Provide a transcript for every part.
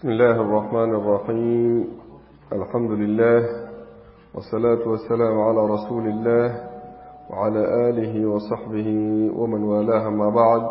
بسم الله الرحمن الرحيم الحمد لله والصلاة والسلام على رسول الله وعلى آله وصحبه ومن والاه ما بعد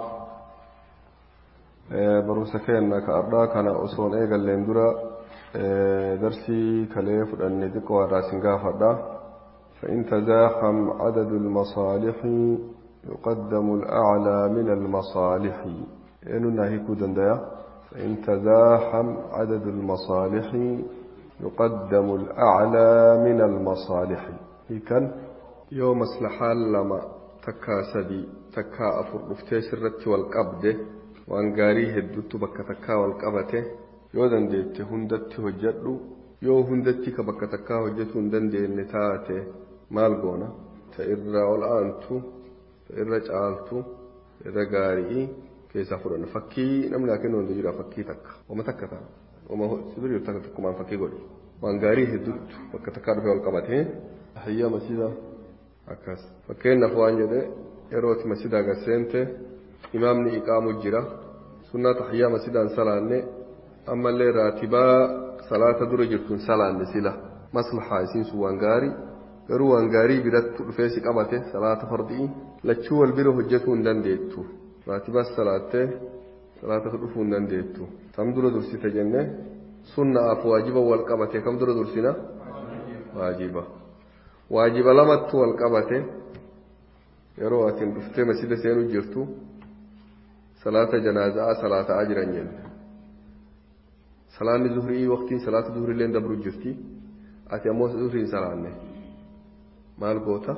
بروسا كان كأردا كان أصول إيجا لندرا درسي كليف أن ذكوى راسنقا فردا فإن تزاحم عدد المصالح يقدم الأعلى من المصالح إننا هيكو دندايا فإن تزاحم عدد المصالح يقدم الأعلى من المصالح كان يوم مصلحة لما تكا سدي تكا أفر رفتي سرت والقبد وأن قاريه الدت بك تكا والقبته yoo dandeette hundatti hojjedhu yoo hundatti ka bakka takkaa hojjetu hin dandeenye taate maal goona ta irra ol aantu ta irra caaltu irra gaarii keessaa fudhanna fakkii namni haa kennu hundi jira fakkii takka wama takka ta'a wama sibiri yoo takka takkumaan fakkii godhi waan gaarii hedduutu bakka takkaa dhufee ol qabatee hayyaa masjida akkas fakkeenyaaf waan jedhe yerooti masjidaa gasseente imaamni iqaamu jira sunnaa tahiyyaa masjidaan salaanne ammallee raatibaa salaata dura jirtuun salaanne sila maslahaa isiin sun waan gaarii garuu waan gaarii biratti dhufee si qabate salaata fardii lachuu wal bira hojjetuu hin dandeettu raatibaas salaattee salaata dhufuu hin dandeettu tam dura dursite jenne sunnaaf waajiba wal qabate kam dura dursina waajiba waajiba lamattu wal qabate yeroo atin dhuftee masjida seenuu jirtu salaata janaazaa salaataa jiran jenne salaanni zuhrii waqtiin salaata zuhrii illee dabru jirti ati ammoo zuhrii salaanne maal goota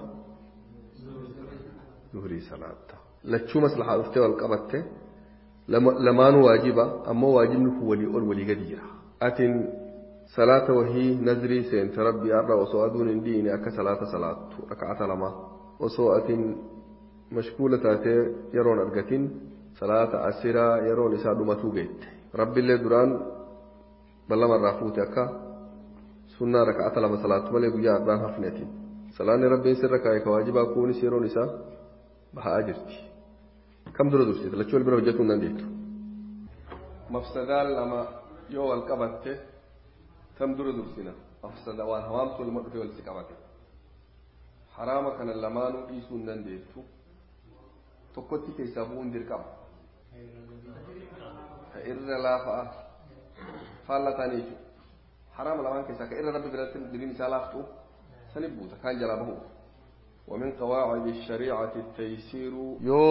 zuhrii salaatta lachuu maslahaa dhuftee wal qabatte lamaanuu waajiba ammoo waajibni kun walii ol walii gadi jira atin salaata wahii nazrii seente rabbi har'a osoo aduun hin dhiine akka salaata salaattu raka'ata lama osoo atin mashkuula taatee yeroon argatin salaata asiraa yeroon isaa dhumatuu geette rabbiillee duraan ballama irraa fuute akka sunnaa raka'ata lama salaattu malee guyyaa har'aan hafneetiin salaanni rabbiin sirra kaa'e ka waajibaa kunis yeroon isaa bahaa jirti kam dura dursite lachuu wal bira hojjetuu hin dandeettu mafsadaan lama yoo wal qabatte tam dura dursina mafsada waan hamaamtu lama dhufee walitti qabate haraama kana lamaanuu dhiisuu hin dandeettu tokkotti keessaa bu'uun dirqama ka irra laafaa faallaa taanii jechuudha haraama lamaan keessaa ka irra rabbi biratti diriin isaa laaftu sanif buuta kaan jalaa bahu ومن قواعد الشريعة التيسير يو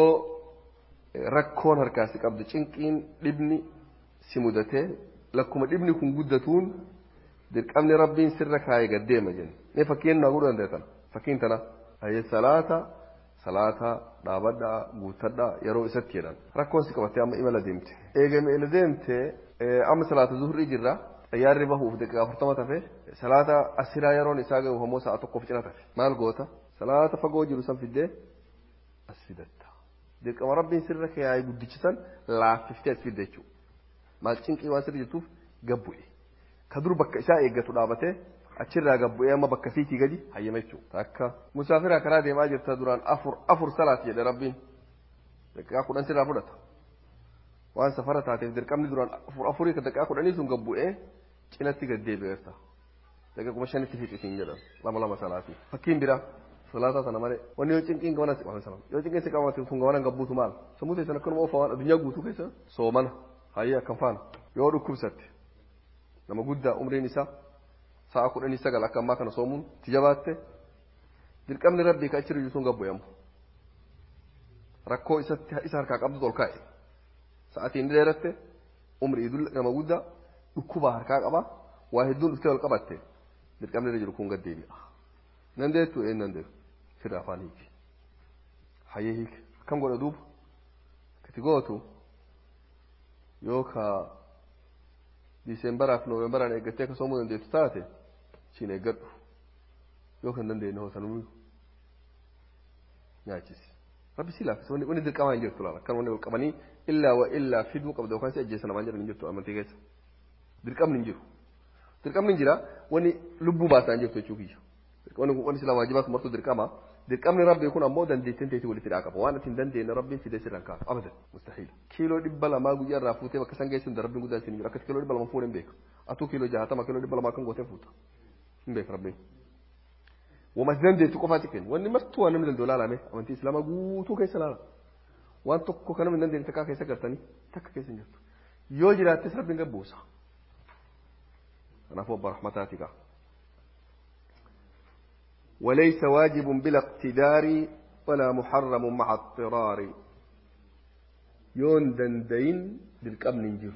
ركون هركاسي قبض چنقين ابني سمودته لكم ابني كن قدتون دير قمني ربين سرك هاي قديم جن ني فكين نقول عندنا فكين تنا هي صلاة صلاة دابدا غوتدا يرو ستيران ركون سكبتي أما إما لديمت إيجا إما لديمت أما صلاة ظهر إجرا xayyaarri bahuuf daqiiqaa afurtama tafe salaata asiraa yeroon isaa gahu homoo sa'a tokkoof cina tafe maal goota salaata fagoo jiru san fiddee as fidatta dirqama rabbiin sirra kaayee guddichisan laaffiftee as fidde jechuudha maal cinqii waan sirri jirtuuf gabbu'e ka dur bakka isaa eeggatu dhaabatee achirraa gabbu'ee amma bakka fiitii gadi hayyama jechuudha akka musaafiraa karaa deemaa jirta duraan afur afur salaati jedhe rabbiin daqiiqaa kudhan sirraa fudhata waan safara taateef dirqamni duraan afur afurii ka daqiiqaa kudhanii sun gabbu'ee cinatti gad deebi'eerta daqiiqaa kuma shanitti fiixisiin jedhan lama lama salaatii fakkiin biraa salaataa sana malee wanni yoo cinqiin gabanan si qabame sana yoo cinqiin si qabame sun gabanan gabbuutu maal sammuu teessan akkanuma oofaa waan addunyaa guutuu keessa soomana hayyee akkam faana yoo dhukkubsatte nama guddaa umriin isaa sa'a kudhanii sagal akka ammaa kana soomuun tijabaatte dirqamni rabbii ka achi sun gabbu'amu rakkoo isatti isa harkaa qabdu ol kaa'e sa'atiin dheeratte umrii nama guddaa dhukkubaa harkaa qaba waa hedduun dhuftee wal qabatte dirqamni irra jiru kun gad deebi'a nan deettu een nan deettu sirra afaan hiiki hayyee hiiki akkam godha duuba kati gootu yoo ka diiseembaraaf nooweembaraan eeggattee akka soomuu dandeettu taate siin eeggadhu yoo kan dandeenye hoosanuu nyaachisi rabbi si laaffisa wanni wanni dirqamaa hin jirtu laala akkan wanni wal qabanii illaa wa illaa fiduu qabda yookaan si ajjeessa namaan jedhan hin jirtu amantii keessa dirqamni hin jiru dirqamni hin jira wanni lubbuu baasaa hin jirtu jechuu kiyya wanni kun wanni silaa waajibaas martuu dirqama dirqamni rabbii kun ammoo dandeettiin teetii walitti dhaa qaba waan ati hin dandeenye rabbiin fidee sirraan kaasa abadan mustahiila kiiloo dhibba lamaa guyyaa irraa fuutee bakka san geessuun da rabbiin guddaa isin jiru akkas kiiloo dhibba lama fuudhee hin beeka atuu kiiloo jahatama kiiloo dhibba lamaa kan gootee fuuta hin beeka rabbiin wama dandeettu qofaati kennu wanni martuu waan namni danda'u laalame amantii islaamaa guutuu keessa laala waan tokko kan namni hin dandeenye takkaa keessa gartanii takka keessa hin jirtu yoo jiraattis rabbiin gabbuusa kanaafuu abba rahmataati kaa وليس واجب بلا اقتدار ولا محرم مع اضطرار يون دندين بالقمن نجير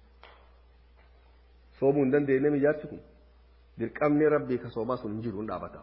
صومون دندين نمي جاتكم بالقمن ربي كصوما سن نجير ونابتا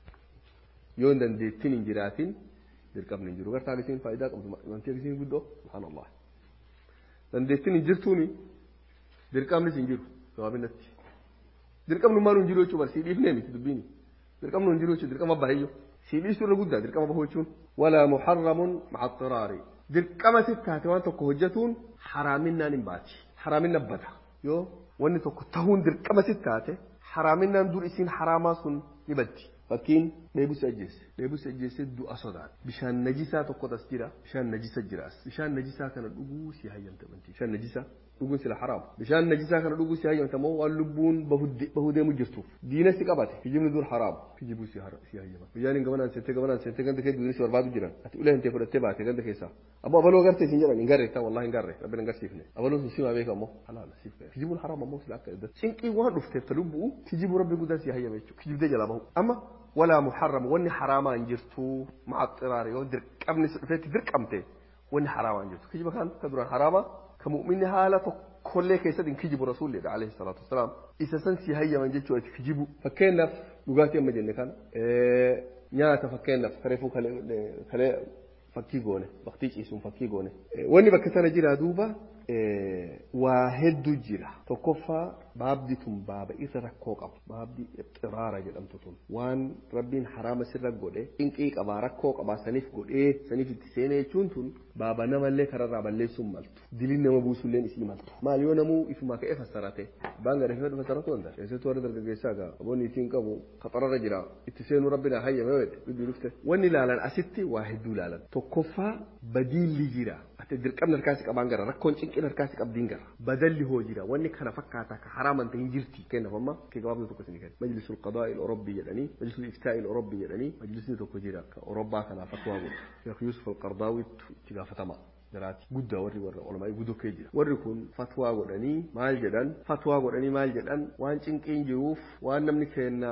يون دندين نجيراتين بالقمن نجير وقرتا لسين فائدة وانتي لسين قدو سبحان الله دندين نجيرتوني بالقمن سنجير جوابين نتي بالقمن ما نجيرو چو برسي ديف نمي تدبيني dirqamni hin jiru jechuun dirqama bahayyo sii dhiisuu irra guddaa dirqama bahuu jechuun walaa muharramun maca xiraari dirqama si taate waan tokko hojjetuun haraaminaan hin baati haraaminna bada yoo wanni tokko tahuun dirqama si taate haraaminaan dur isiin haraamaa sun ni baddi fakkiin dheebus ajjeesse dheebus ajjeesse du'a sodaate bishaan najisaa tokko as jira bishaan najisa jiraas bishaan najisaa kana dhuguu si hayyamta bantii bishaan najisaa dhuguun sila haraam bishaan najisaa kana dhuguu si hayyamta moo waan lubbuun bahuu deemu jirtuuf diina si qabate kijibni dur haraam kijibuu si hayyama biyyaan hin gamanaan seentee gamanaan seentee ganda kee duudin si barbaadu jiran ati ulee hintee fudhattee baate ganda keessaa ammoo abaloo gartee sin jedhan hin garre taa wallahi hin garre rabbi hin garsiifne abaloon sun simaa beeka ammoo halaala siif ga'e kijibuun haraam ammoo sila akka iddatti cinqii waan dhufteef ta lubbuu kijibuu rabbi guddaan si hayyame jechuudha kijibdee jalaa bahu amma ولا محرم وني حرام انجرتو مع اضطرار يو در قبل فيت در قمته وني حرام انجرتو كيجي كان كدران حراما كمؤمن حالة كل كيسد كيجب رسول الله عليه الصلاة والسلام إذا سنسي هيا من جتشو كيجبو فكينا لغاتي أما جنة كان إيه نياتا فكينا خريفو كله كله fakkii goone baktii ciisuun fakkii goone wanni bakka sana jira duuba waa hedduu jira tokkoffaa baabdi tun baaba irra rakkoo qabu baabdi xiraara jedhamtu tun waan rabbiin haraama sirra godhe cinqii qabaa rakkoo qabaa saniif godhee saniif itti seenee jechuun tun baaba namallee kararraa balleessuun maltu diliin nama buusulleen isii maltu maal yoo namuu ifumaa ka'ee fassarate baan gadhee fedhu fassaratu wanta keessattuu warra dargaggeessaa gaa aboonni isiin qabu qaxararra jira itti seenuu rabbina hayyame wedhe biddu dhufte wanni ilaalan asitti waa hedduu ilaalan tokkoffaa badiilli jira ati dirqamni harkaasi qabaan gara rakkoon cinqin harkaasi qabdiin gara badalli hoo jira wanni kana fakkaata ka haraaman ta'in jirti kennaaf amma kee gabaabni tokko isin kenna majlisul qadaa il orobbii jedhanii majlisul iftaa il orobbii jedhanii majlisni tokko jira ka orobbaa kanaaf akka waa godhu sheekh yuusuf alqardaawitti itti gaafatama jiraati guddaa warri warra olamaa guddoo kee jira warri kun fatwaa godhanii maal jedhan fatwaa godhanii maal jedhan waan cinqiin jiruuf waan namni kenna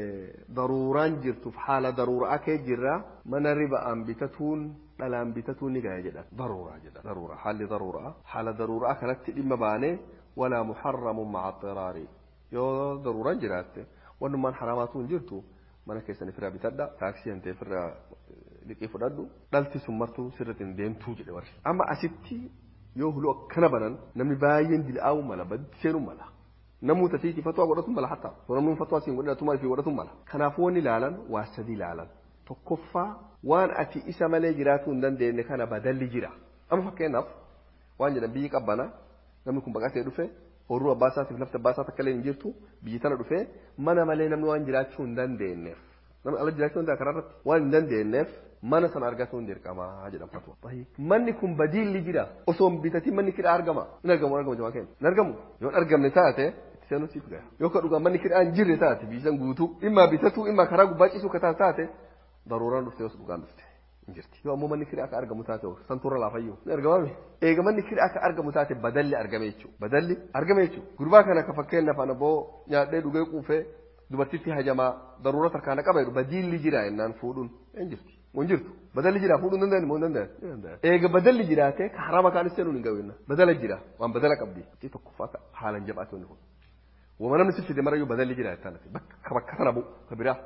daruuraan jirtuuf haala daruuraa kee jirra mana riba'aan bitatuun dhalaan bitatuun ni gaya jedhan daruuraa jedhan daruuraa haalli daruuraa haala daruuraa kanatti dhimma baanee walaa muharramun maca xiraari yoo daruuraan jiraatte wannummaan haraamaatu hin jirtu mana keessan ofirraa bitadha taaksii hantee ofirraa liqii fudhadhu dhalti sun martuu sirriitti hin deemtuu jedhe warri amma asitti yoo huluu akkana banan namni baay'een dil'aa'uu mala baddi seenuu mala namuu tasiiti fatwaa godhatu mala hatta namni fatwaa siin godhatumaa fi godhatu mala kanaafuu wanni ilaalan waa sadi ilaalan tokkoffaa waan ati isa malee jiraatuu hin dandeenye kana badalli jira amma fakkeenyaaf waan jedhan biyyi qabbana namni kun baqatee dhufe horuu abbaa isaatiif lafti abbaa isaa takka illee hin jirtu biyyi tana dhufe mana malee namni waan jiraachuu hin dandeenyeef namni ala jiraachuu hin kanarratti waan hin dandeenyeef mana sana argachuu hin dirqamaa jedhan fatwa. Manni kun badiilli jira osoo hin bitatiin manni kidhaa argama hin argamu argama jamaa keenya hin argamu yoo hin argamne taate itti seenuu siif gaya yoo ka dhugaa manni kidhaa hin jirre taate biyyisan guutuu dhimma bitatu dhimma karaa gubbaa ciisuu ka taate daruuraan dhufte yoo dhugaan dhufte. Injirti. Yoo ammoo manni kidhaa akka argamu taate santuurra laafayyuu. Ni argamame. Eega manni kidhaa akka argamu taate badalli argame jechuudha. Badalli argame jechuudha. Gurbaa kana akka fakkeenyaaf ana boo nyaadhee dhugee quufee dubartitti hajamaa daruura tarkaana qaba jedhu badilli jira jennaan fuudhuun hin jirti. Mun jirtu. Badalli jira fuudhuun danda'ani moo hin danda'ani? Eega badalli jiraate ka harama kaanis seenuun hin ga'u Badala jira waan badala qabdi. Itti tokkoffaa haalan jabaate wanni kun. Wama namni si fide marayyuu badalli jira jettaan bakka bakka sana bu'u ka biraa.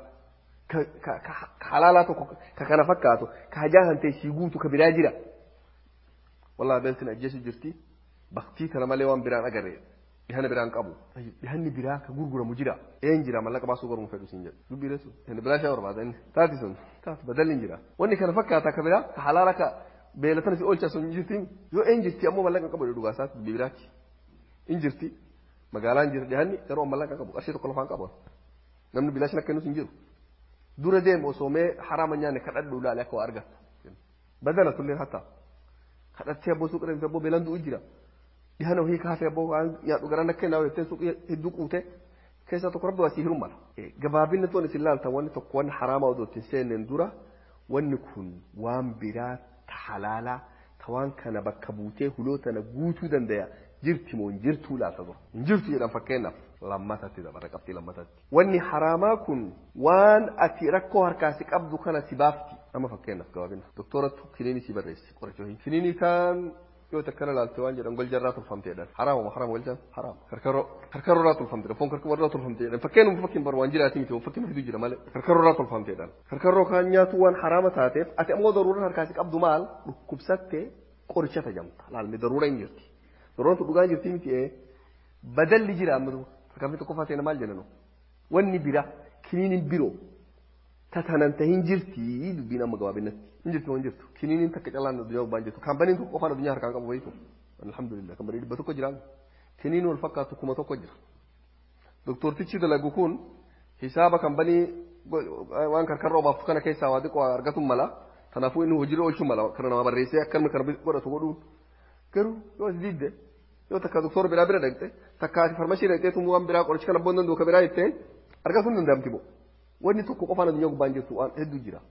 ka halaalaa tokko ka kana fakkaatu ka hajaa hantee sii guutu ka biraa jira wallahi beeltin ajjeesu jirti baktii tana malee waan biraan agarre dhihana biraan qabu dhihanni biraa ka gurguramu jira een jira mallaqa baasuu garuu fedhu siin jedhu dubbiire sun inni biraa shaa barbaada inni taati sun taati badalli hin jira wanni kana fakkaata ka biraa ka halaala ka beelatan si oolcha sun jirti yoo een jirti ammoo mallaqa qabu dhugaa isaati dubbii biraati in jirti magaalaan jira dhihanni garuu mallaqa qabu qarshii tokko lafaan qabu namni bilaashin akka inni hin jiru dura deemu osoo mee haraama nyaanne kadhadhu ilaale akka waa argattu badala tulleen hatta kadhattee abboo suuqii deemte abboo beelan du'u jira dhihana wahii kaafee abboo waan nyaadhu garan akka naa jettee suuqii hedduu quute keessaa tokko rabbi waa sii hirumala gabaabinni toon isin laaltan wanni tokko wanni haraamaa odoo ittiin seenneen dura wanni kun waan biraa ta halaalaa ta waan kana bakka buutee huloo tana guutuu dandaya jirti moo hin jirtuu laata dura hin jirtu jedhan fakkeenyaaf lammatatti dabara qabxii lammatatti wanni haraamaa kun waan ati rakkoo harkaasi qabdu kana si baafti amma fakkeenyaaf gabaabina doktorattu kiniinii si barreessi qoricha hin kiniinii kaan yoo takkana laalte waan jedhan goljarraa tolfamteedhan haraama haraama goljan haraama karkaroo karkaroorraa tolfamteedhan foon karkaroorraa tolfamteedhan fakkeenuma fakkiin bar waan jiraati miti fakkiin fidu jira malee karkaroorraa tolfamteedhan karkaroo kaan nyaatu waan haraama taateef ati ammoo daruura harkaasi qabdu maal dhukkubsatte qoricha tajamta laalme daruura hin jirti daruuraan tu dhugaa jirti miti ee badalli jira amma fakkaafni tokko faateena maal jedhanu wanni bira kiniiniin biroo tatanan ta hin jirti dubbiin amma gabaabinatti hin jirtu hin jirtu kiniiniin takka calaan addunyaa gubbaan jirtu kaampaniin tokko qofaan addunyaa harkaan qabu wayitu alhamdulillah kaampanii dhibba tokko jiraan kiniiniin wal fakkaatu kuma tokko jira doktortichi dalagu kun hisaaba kaampanii waan karkarra obaaftu kana keessaa waa xiqqoo argatu mala kanaafuu inni hojiirra oolchuu mala kana nama barreessee akkanuma kana godhatu godhuun garuu yoo as diidde yoo takka doktora biraa bira dhaqxe takka ati farmashii dhaqxee tumuu waan biraa qoricha kana boondan duuka biraa jettee argatuun danda'amti moo wanni tokko qofaan addunyaa gubbaan jirtu waan hedduu jira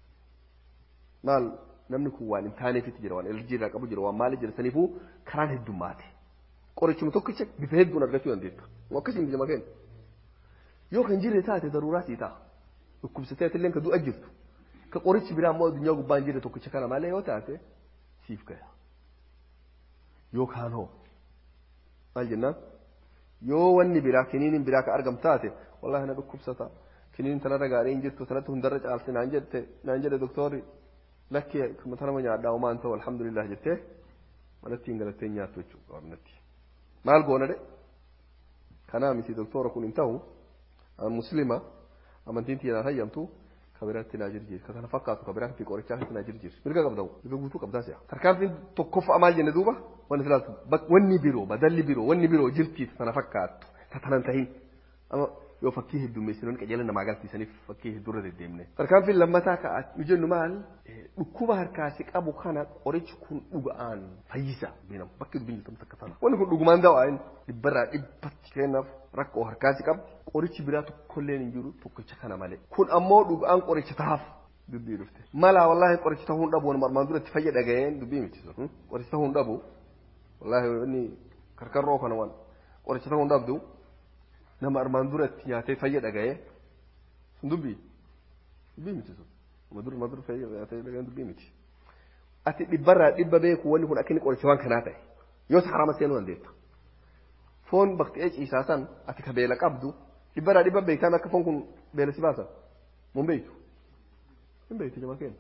maal namni kun waan hin taaneefitti jira waan elerjii irraa qabu jira waan maali jira saniifuu karaan heddummaate qorichuma tokkicha bifa hedduun argachuu dandeetta akkasiin bijama keenya yoo kan jirre taate daruuraa sii ta'a dhukkubsatee illee ka du'a jirtu ka qorichi biraa immoo addunyaa gubbaan jirre tokkicha kana malee yoo taate siif gaya yookaan hoo maal jennaan yoo wanni biraa kiniiniin biraa ka argamu taate wallahi na dhukkubsata kiniin tanarra gaarii hin jirtu sanatti hundarra caalti naan jette naan jedhe doktorri lakki tanama nyaadhaa homaan ta'u alhamdulillah jettee manatti hin galattee nyaattu jechuudha qabnatti maal goona de kanaa miti doktora kun hin ta'u muslima amantiin tiyyaan hayyamtu kabiratti naa jirjir ka kana fakkaatu kabiraa fi qorichaa fi naa jirjir mirga qabdamu mirga guutuu qabdaa si'a tarkaanfiin tokkoffaa maal jenne duuba wanni filaaltu wanni biroo badalli biroo wanni biroo jirtii sana fakkaattu ta tanan tahin amma yoo fakkii heddummeessinoon qajeela namaa agarsiisaniif fakkii heddurra deddeemne. Tarkaanfiin lammataa ka'a nu jennu maal dhukkuba harkaasi qabu kana qorichi kun dhuga'aan fayyisa beenam bakki dubbiin jirtu takka tana. Wanni kun dhugumaan dawaa inni dhibbarraa dhibbatti kennaaf rakkoo harkaasi qabdi qorichi biraa tokkollee hin jiru tokkicha kana malee. Kun ammoo dhuga'aan qoricha tahaaf dubbii dhufte. Mala wallaahi qoricha tahuu hin dhabu marmaan dura itti fayya dhaga'een dubbii miti sun qoricha tahuu hin dhabu wallaahi inni karkarroo kana waan qoricha tahuu hin dhabdu. nama armaan dura itti nyaatee fayya dhaga'ee sun dubbii dubbii miti sun nama dura dura fayya nyaatee dhaga'een dubbii miti ati dhibbarraa dhibba beeku wanni kun akka inni qoricha waan kanaa ta'e yoo harama seenuu dandeetta foon bakti'ee ciisaa san ati ka beela qabdu dhibbarraa dhibba beektaan akka foon kun beela si baasa mun beektu hin beektu jama keenya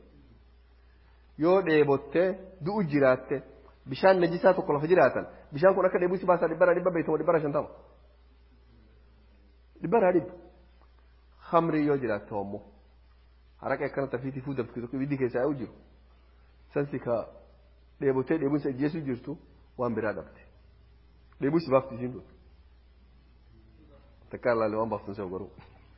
yoo dheebottee du'u jiraatte bishaan najisaa tokko lafa jiraatan bishaan kun akka dheebuu si baasaa dhibbarraa dhibba beektamu dhibbarraa shantama dhibbarraa dhibba hamrii yoo jiraatte ammoo haraqee akkanatti afiitii fuudhamtu tokko ibiddi keessaa yaa'u jiru sansi ka dheebotee dheebuun isa ajjeesuu jirtu waan biraa dhabde dheebuu si baafti isiin tun takkaa ilaalle waan baaftun se'u garuu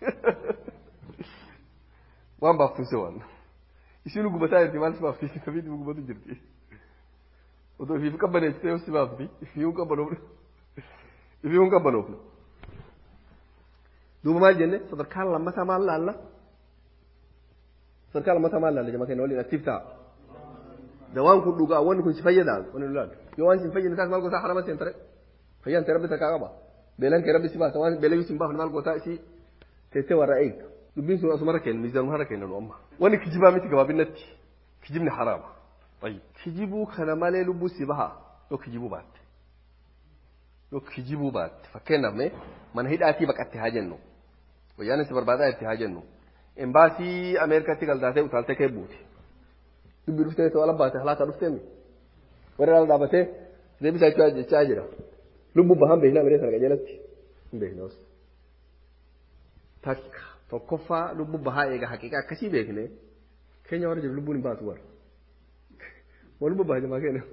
waan baaftun se'u waan isiin gubataa jirti maal si baafti isiin afiitii gubatu jirti otoo ifiif qabbaneessitee yoo si baafti ifiihuun qabbanoofne ifiihuun qabbanoofne duuba maal jenne sadarkaan lammataa maal laalla sadarkaan lammataa maal laalla jama kenna waliin aktiif ta'a dawaan kun dhugaa wanni kun si fayyada wanni nu laalu yoo waan si fayyadne taas maal gootaa harama seen tare fayyaan ta'e rabbi takkaa qaba beelan kee rabbi si baasa waan beelan si hin baafne maal gootaa isii teessee warra eegda dubbiin sun asumarra kenna miizanuma harra kenna nu amma wanni kijibaa miti gabaabinatti kijibni haraama kijibuu kana malee lubbuu si baha yoo kijibuu baatte yoo kijibuu baatte fakkeenyaaf mee mana hidhaatii baqatte haa jennu wayyaan si barbaadaa itti haa jennu embaasii ameerikaatti galdaatee utaaltee kee buute dubbii dhuftee ta'uu ala baate halaata dhuftee mi warra ala dhaabatee deebisaa jechaa jechaa jira lubbuu bahan beeknaa miree sana qajeelatti hin beekna takka tokkoffaa lubbuu bahaa eega haqiiqa akkasii beekne keenya warra jiru lubbuun hin baatu warra waa lubbuu baha jamaa keenya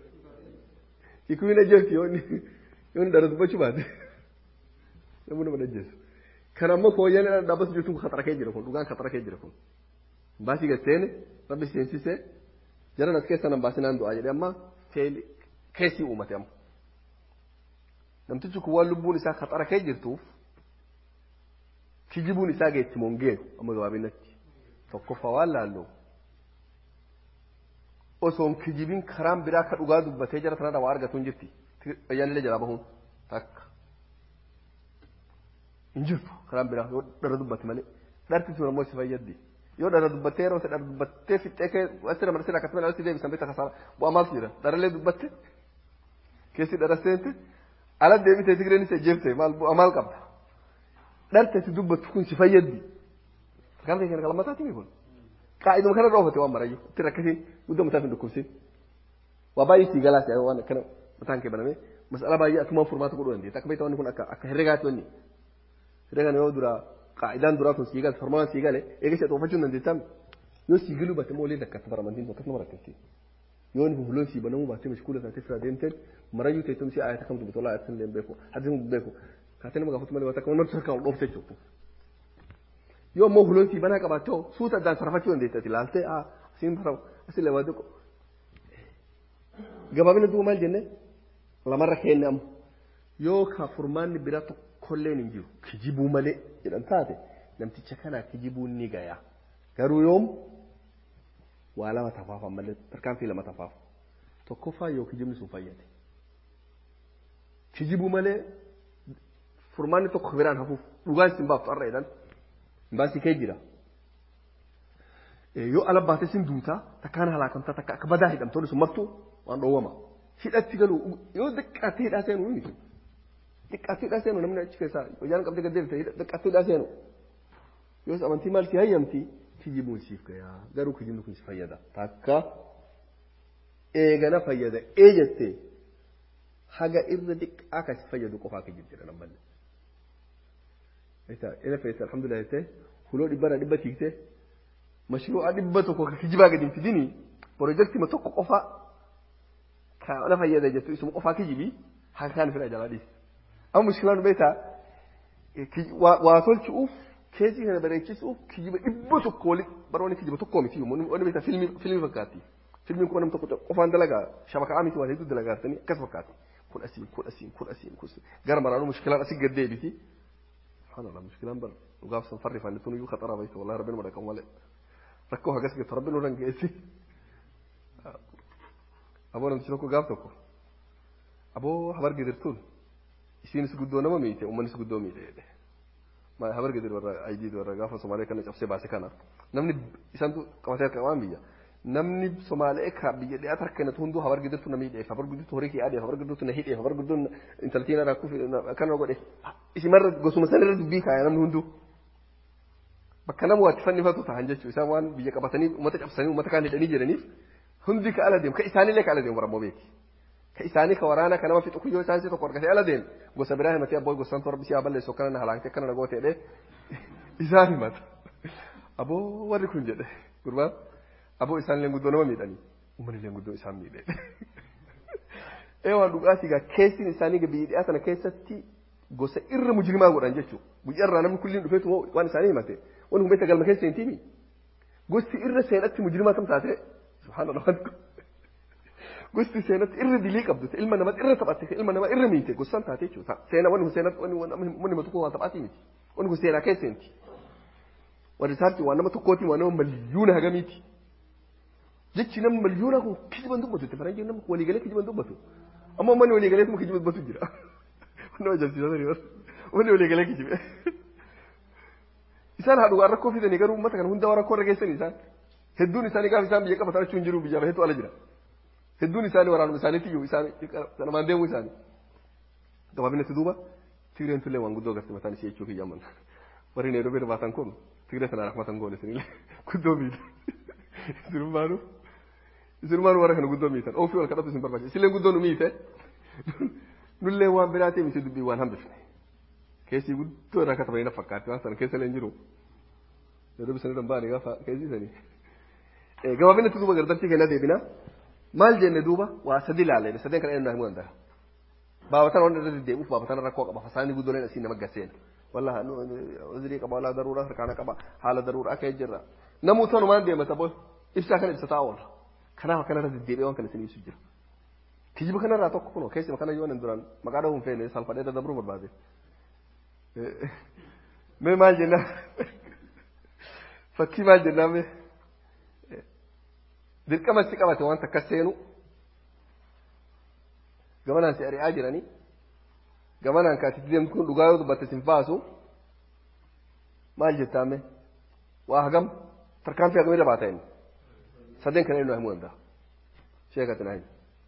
kikuun ajjeefti yoo inni yoo inni dhala dubbachuu baate namni nama ajjeesu kan ammoo fooyyaan dhaabbatu jirtu kun khaxara kee jira kun dhugaan khaxara kee jira kun baasii gaseene rabbi seensisee jaran as keessa nan baasinaan du'aa jedhee amma keessii uumate amma namtichi kun waan lubbuun isaa khaxara kee jirtuuf kijibuun isaa geetti mongeenu amma gabaabinatti tokkoffaa waan laalloo osoon kijibiin karaan biraa ka dhugaa dubbatee jara sanarra waa argatu hin jirti ayyaanillee jalaa bahuun takka hin jirtu karaan biraa yoo dhara dubbate malee dharti sun ammoo si fayyaddi yoo dhara dubbattee yeroo dhara dubbattee fixxee kee asirra marsee akkasuma dhalatti deebisan beekta kasaara bu'aa maaltu jira dharallee dubbatte keessi dhara seente ala deebitee tigireen isa jeeftee maal bu'aa maal qabda dharte si dubbattu kun si fayyaddi kan ta'e kana kalmataati kun qaa'iduma kana dhoofate waan marayyu itti rakkasiin guddaa mataaf hin dhukkubsin waa baay'ee sii galaas waan akkana mataan kee banamee mas'ala baay'ee atumaan furmaata godhuu dandeetta akka beektaa wanni kun akka akka herregaati wanni herregaan yoo dura qaa'idaan duraa kun sii gale formaan sii gale eega ishee xoofachuu hin dandeettam yoo sii galuu baate moo waliin rakkata baramantiin sun akkasuma rakkatti yoo inni hulloon sii banamuu baatee mashkuula taatee sirraa deemteen marayyuu teessum si ayata kamtu bitolaa ayatin leen beeku hadisin beeku kaatee nama gaafatu malee wata kamar sarkaa ol dhoofte jechuudha yoo ammoo hulloon sii banaa qabaattoo suuta addaan sarafachuu dandeettati laaltee aa siin faramu asillee waa xiqqo gabaabina duuba maal jenne lamarra keenne amma yoo ka furmaanni biraa tokkolleen hin jiru kijibuu malee jedhan taate namticha kanaa kijibuun ni gaya garuu yoom waa lama tafaafa malee tarkaanfii lama tafaafa tokkoffaa yoo kijibni sun fayyade kijibuu malee furmaanni tokko biraan hafuuf dhugaan isin baaftu har'a jedhan baasii kee jira yoo ala baatee sin duutaa takkaan halaakamtaa takka akka badaa hidhamtoonni sun martuu waan dhoowwama hidhatti galu yoo xiqqaattee hidhaa seenu ni mitu xiqqaattee hidhaa seenu namni achi keessaa hoyyaan qabdee gaddeebite xiqqaattee hidhaa seenu yoos amantii maal si hayyamti kijibuun siif gayaa garuu kijibni kun si fayyada takka eegana fayyada ee jettee haga irra xiqqaa kan si fayyadu qofaa kijib jedha nammanne. ina feessa alhamdulillah jettee huloo dhibbana dhibba tiiktee mashruu'a dhibba tokko ka kijibaa gadi hin fidini pirojektima tokko qofa ka na fayyada jettu isuma qofaa kijibii haka kaan fira jalaa dhiis amma mushkilaan beektaa waa tolchuuf keesii kana bareechisuuf kijiba dhibba tokko wali baroonni kijiba tokkoo miti wanni beektaa filmii fakkaatti filmiin kun nama tokko qofaan dalagaa shabakaa miti waan hedduu dalagaatanii akkas fakkaatti kun asiin kun asiin kun asiin kun gara maraanuu mushkilaan asii gad deebiti سبحان الله مشكلة بر وقاف سنفري فانتون يو خطر بيت والله ربنا ما رقم ولا ركوها قسك ربنا ورن قيسي أبو أنا تشوفكوا قافتكوا أبو حبر قدرتون يسين سجدوا نما ميته ومن سجدوا ميته ما حبر قدر ورا أيدي ورا قاف سومالي كنا شخصي باسي كنا نمني إسانتو كمثال كمان بيا namni Somaalee ka biyya dhiyaa tarkana hunduu habar gidurtu namii dheef habar gidurtu horii kee adee habar gidurtu na hidhee habar gidurtu intaltiin irraa kufi kana godhe isimarra gosuma sanarra dubbii kaaya namni hunduu bakka nama waatti fannifatu ta'an jechuu isaan waan biyya qabatanii uummata cabsanii uummata kaan hidhanii jedhaniif hundi ka ala deemu ka isaanillee ka ala deemu barammoo beeki ka isaanii ka waraana ka nama fixu kuyyoo isaan tokko argatee ala deemu gosa biraa himatee abboo gosaan torbi siyaa balleessu kana na halaakte kana na gooteedhe isaan himata aboo warri kun jedhe gurbaan aboo isaan illee guddoo nama miidhanii uummanni illee guddoo isaan miidhe ee waan dhugaatii gaa keessin isaanii biyya sana keessatti gosa irra mujrimaa godhan jechuudha guyyaa irraa namni kulliin dhufeetu waan isaanii himate wani humbeessa galma keessa hin tiimi gosti irra seenatti mujrimaa tam taate subhaanallah gosti seenatti irra dilii qabdu ilma nama irra taphatte ilma nama irra miite gosaan taate jechuudha seena wani seenatti wani wani nama tokko waan taphaatii miti wani kun seenaa keessa hinti wani isaatti waan nama tokkooti waan nama maliyuuna hagamiiti jechi nama maliyuuna kun kijiban dubbatu itti faranjiin nama waliigalee kijiban dubbatu amma manni waliigalee kuma kijiban dubbatu jira nama jalsiisaa sanii manni waliigalee kijibe isaan haadhugaa rakkoo fidanii garuu uummata kana hunda rakkoo irra geessanii isaan hedduun isaanii gaafa isaan biyya qabatan achuun jiru biyya baheetu ala jira hedduun isaanii waraanuma isaaniitti iyyuu isaanii sanamaan deemuu isaanii gabaabinatti duuba tigreen tullee waan guddoo agarsiisa mataan ishee jechuu kiyyaman warri neeroo bira baatan kun tigree sanaan akmatan goone isinillee guddoo miidha isinummaanu isinummaanu warra kana guddoo miitan ofii wal kadhatu isin barbaachisa isillee guddoo nu miite nullee waan biraatee miti dubbii waan hambifne keessii guddoo irraa katabanii na fakkaatti waan sana keessa leen jiru yeroo bisanii dhambaani gaafa keessii sanii gabaabinatti duuba gardartii kenna deebina maal jenne duuba waa sadi ilaalle sadeen kana eenyu himuu danda'a baabatan waan irra deddeebi'uuf baabatan rakkoo qaba fasaanii guddooleen asii nama gasseen walla uzrii qaba walla daruura harkaana qaba haala daruura akka jirra namuu tanumaan deemata boy ibsaa kana ibsataa oola kanaaf akkanarra deddeebi'ee waan kana isin ibsu jira kijiba kanarraa tokko kunoo keessuma kana yoo duraan maqaa dhahuun feene salfadhee dadabruu barbaade mee maal jennaan fakkii maal jennaan mee dirqama si qabate wanta akkas seenu gamanaan si ari'aa jiranii gamanaan kaatitti deemtu kun dhugaa yoo dubbatte sin baasu maal jettaame waa hagam tarkaanfii hagamii dabaa ta'in sadeen kana eenyu himuu danda'a sheekati naa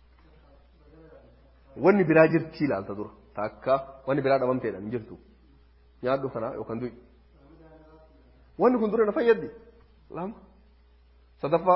wanni biraa jirtii ilaalta dura takka wanni biraa dhabamteedhaan hin jirtu nyaadhu kana yookaan du'i wanni kun dura na fayyaddi lama sadaffaa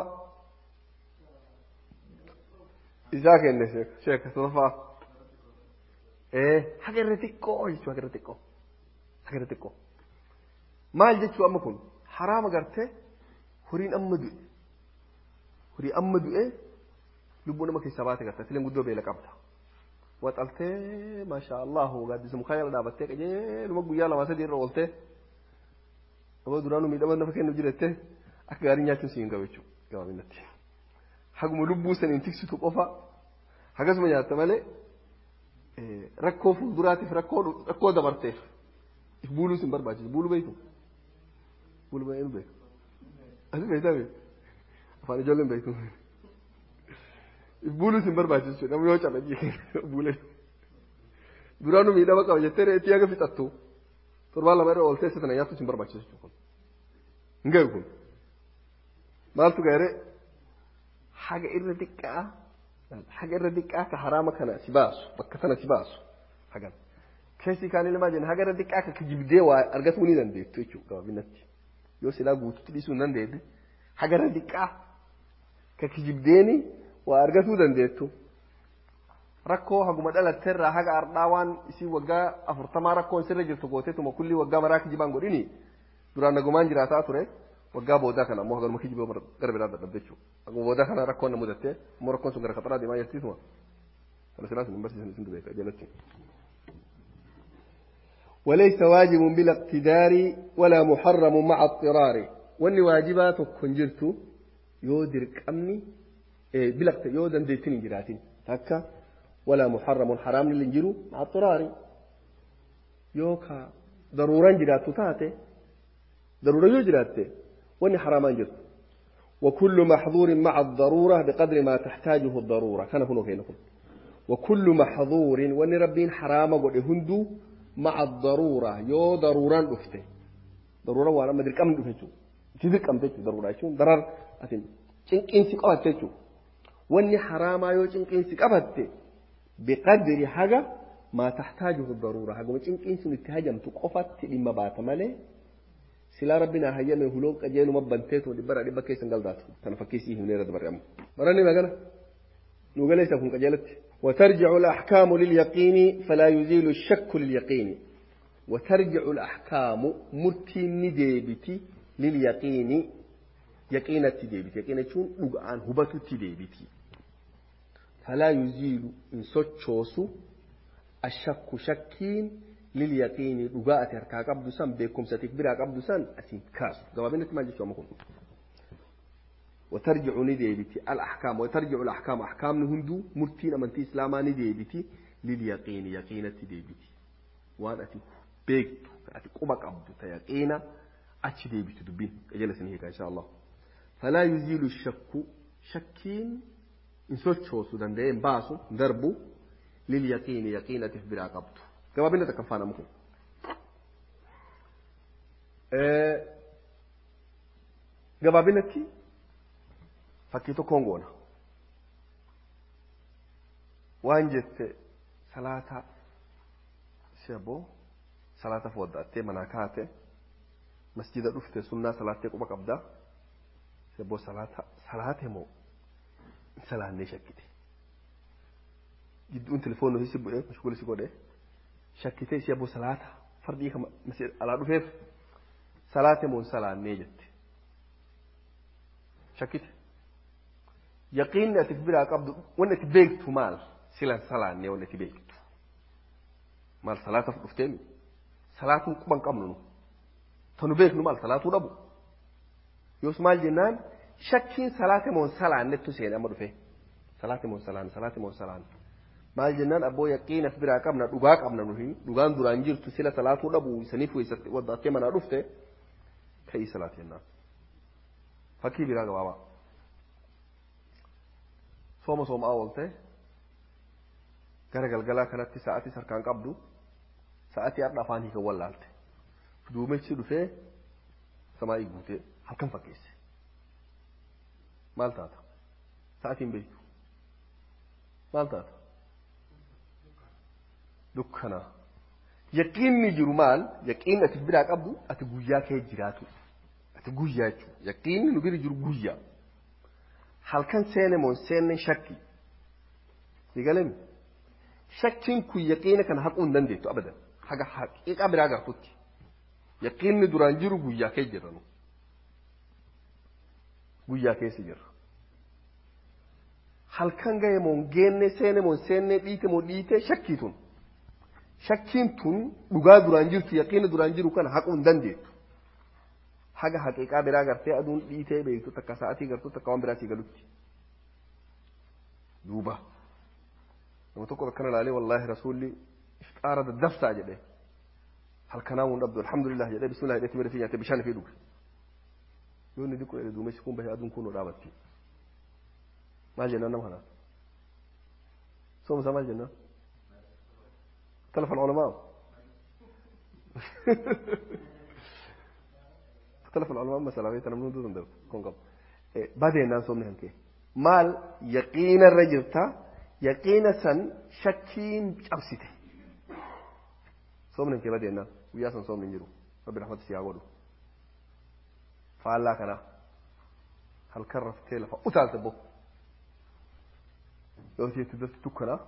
isaa kenne sheeka sadaffaa ee haga irra xiqqoo jechuu haga irra xiqqoo haga irra xiqqoo maal jechuu amma kun haraama gartee horiin amma du'e horii amma du'e lubbuu nama keessaa baate gartee fileen guddoo beela qabda waxaltee maashaa allahu gaaddisa mukaa jala dhaabattee qajeeluma guyyaa lama sadii irra ooltee nama duraanuu miidhama nafa kennu jirettee akka gaarii nyaachuun si hin gahu jechuudha gabaabinatti haguma lubbuu saniin tiksitu qofa hagasuma nyaatta malee rakkoo fuulduraatiif rakkoo rakkoo dabarteef if buuluus hin barbaachisu buuluu beektu buuluu beektu beeku asi beektaa beeku afaan ijoolleen beektu if buuluus hin barbaachisu namni yoo cabe buulee duraanuu miidhama qaba jettee reetii haga fixattu torbaan lama irra ooltee isa sana nyaattus hin barbaachisu kun hin gahu kun maaltu gahere haga irra xiqqaa haga irra xiqqaa ka haraama kana si baasu bakka sana si baasu hagan keessi kaan ilmaa jenna haga irra xiqqaa ka kijibdee waa argatuu ni dandeettu jechuudha gabaabinatti yoo silaa guututti dhiisuu hin dandeette haga irra xiqqaa ka kijibdeeni waa argatuu dandeettu rakkoo haguma dhalatteerraa haga ardhaa waan isii waggaa afurtamaa rakkoon sirra jirtu gooteetuma kulli waggaa maraa kijibaan godhini duraan nagumaan jiraataa ture waggaa boodaa kana ammoo hagaluma kijibee gara biraa dadhabde jechuudha haguma boodaa kana rakkoon na mudattee ammoo rakkoon sun gara qaxaraa deemaa jirtiisuma kana silaa sun hin barsiisan isin beeka jalatti. وليس واجب بلا اقتدار ولا محرم مع اضطرار واني واجبات كنجرت يودر قمني بلا يودن ديتين جراتين هكا ولا محرم حرام للنجرو مع اضطرار يوكا ضرورا جراتو تاتي ضرورة يجراتي واني حرامان جرت وكل محظور مع الضرورة بقدر ما تحتاجه الضرورة كان هنا كينا وكل محظور واني ربين حرام قد هندو مع الضرورة يو ضرورا دفته ضرورة وانا ما دركم دفته تدركم تجو ضرورة شو ضرر أتين چنقين سقبت تجو واني حراما يو چنقين سقبت بقدر حاجة ما تحتاجه الضرورة حاجة ما چنقين سن اتهاجم تقفت لما بات مالي سلا ربنا هيا من هلون قجيل مبنتيت ودبر دبا كيسن قلدات تنفكيسي هنا دبر يم مرني ما قال نقول ليس كن قجلت وترجع الأحكام لليقين فلا يزيل الشك لليقين وترجع الأحكام مرتين ديبتي لليقين يقينة ديبتي يقينة شون لقعان هبت ديبتي فلا يزيل إن سوتشوسو الشك شكين لليقين لقاءة هركا قبض سن بكم ستكبرها قبض سن أسين كاس قوابين ما جيشوا مكون وترجع نديبتي الأحكام وترجع الأحكام أحكام نهندو مرتين أمنتي إسلاما نديبتي لليقين يقينة ديبتي وأنا أتي بيكت أتي قبك أبدو تيقين أتي ديبتي دبين أجلس هيك إن شاء الله فلا يزيل الشك شكين إن سوتشو سودان دين باسو دربو لليقين يقينة تفبرا قبضو كما بينا تكفانا مكو أه gabaabinatti fakkii tokkoon goona waan jette salaata sheboo salaata foodda'attee manaa kaate masjida dhufte sunnaa salaattee quba qabdaa sheboo salaata salaate moo salaannee shakkite gidduun telefoonni si bu'ee mashguula si godhee shakkitee sheboo salaata fardii kama alaa dhufeef salaate moo salaannee jette shakkite yaqiinni ati biraa qabdu wanni ati beektu maal silan salaannee wanni ati beektu maal salaataaf dhufteemi salaatuun quban qabnu nu tanu beeknu maal salaatuu dhabu yoos maal jennaan shakkiin salaate moon salaannettu seene amma dhufe salaate moon salaan salaate moon salaan maal jennaan abboo yaqiinas biraa qabna dhugaa qabna nuhi dhugaan duraan jirtu sila salaatuu dhabu isaniif weessatti waddattee manaa dhufte ka'ii salaate jennaan fakkii biraa gabaabaa sooma soomaa oolte gara galgalaa kanatti sa'atii sarkaan qabdu sa'atii har'a afaan hiikan wallaalte duumessi dhufee samaa'ii guutee halkan fakkeesse maal taata sa'atiin beektu maal taata dukkanaa yaqiinni jiru maal yaqiinni ati biraa qabdu ati guyyaa kee jiraatu ati guyyaa jechuudha yaqiinni nu bira jiru guyyaa halkan seene moo seenne shakki sigalemi shakkiin kun yaqiina kana haquu hin dandeettu abadan haga haqiiqa biraa gartutti yaqiinni duraan jiru guyyaa kee jirranu guyyaa keessa jirra halkan gahe moo geenne seene moo seenne dhiite moo dhiite shakkii tun shakkiin tun dhugaa duraan jirtu yaqiina duraan jiru kana haquu hin dandeettu haga haqiiqaa biraa gartee aduun dhiitee beektu takka sa'atii gartuu takka waan biraa sii galutti duuba nama tokko akkana ilaalee wallaahi rasuulli ifxaara daddafsaa jedhe halkanaa mun dhabdu alhamdulillah jedhee bismillah jedhee timira fi nyaatee bishaan fi dhuge yoo inni diqqoo jedhe duumessi kun bahee aduun kun dhaabatti maal jennaan nama kanaa soomsa maal jennaan اختلف العلماء اختلف العلماء مثلا بيت انا من دون ده كون قبل بعدين الناس صومنا هنك مال يقين الرجلتا يقين سن شكين أبسيته صومنا هنك بعدين الناس ويا سن صومنا نجرو رب رحمة سياغودو فالله كنا هل كرف تيلا فأتال تبو يوتي تدرس تكنا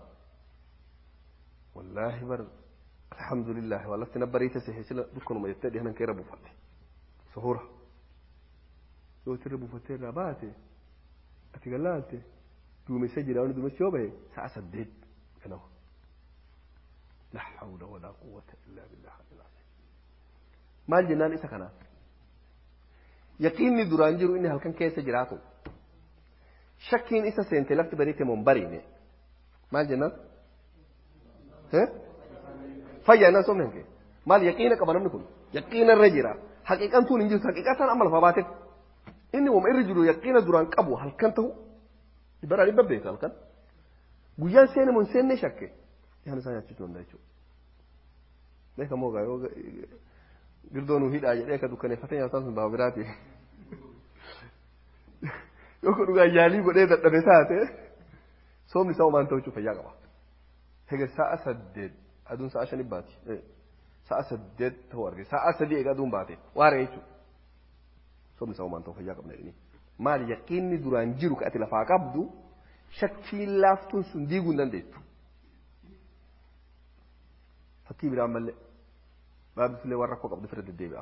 والله بر الحمد لله والله تنبريت سهيسلا دكان ما يتدي هنا كيربو فاتي سهورة لو تربو فاتي رباتي أتقلالتي دومي سجل أو دومي سيوبه ساعة سدد كنو لا حول ولا قوة إلا بالله العظيم ما الجنان إسا كنا يقيني دران جرو إني هل كان كيس جراتو شكين إسا سينتي لفت بريتي منبريني ما الجنان fayyaa nan somne hanke maal yaqiina qaba namni kun yaqiina irra jira haqiiqan tun hin jirtu haqiiqaa isaan amma lafa baateef inni wama irra jiru yaqiina duraan qabu halkan ta'u dhibbaraa dhibba beeka halkan guyyaan seene mun seenne shakke yaan isaa nyaachisuu danda'a jechuudha. Beeka moo gaa yoo girdoo nuu hidhaa jedhee ka dukkaneeffatee nyaataan sun baaba biraati. Yoo kun dhugaa yaalii godhee dadhabe taate soomni isaa homaan ta'uu fayyaa qaba. Hega sa'a saddeet aduun sa'a shanii baati. Sa'a saddeet ta'uu arge sa'a sadii eega aduun baate waara jechuudha. Soomni isaa homaan ta'uu fayyaa qabna jedhanii. Maal yaqiinni duraan jiru ka ati lafaa qabdu shakkiin laaftuun sun diiguu hin dandeettu. Fakkii biraan mallee baabbifilee waan rakkoo qabdu fira deddeebi'a.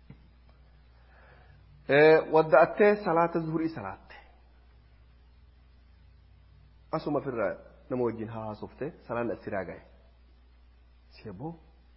Wadda'attee salaata zuhurii salaatte. Asuma firraa nama wajjin haasofte salaan asiraa gahe. Seeboo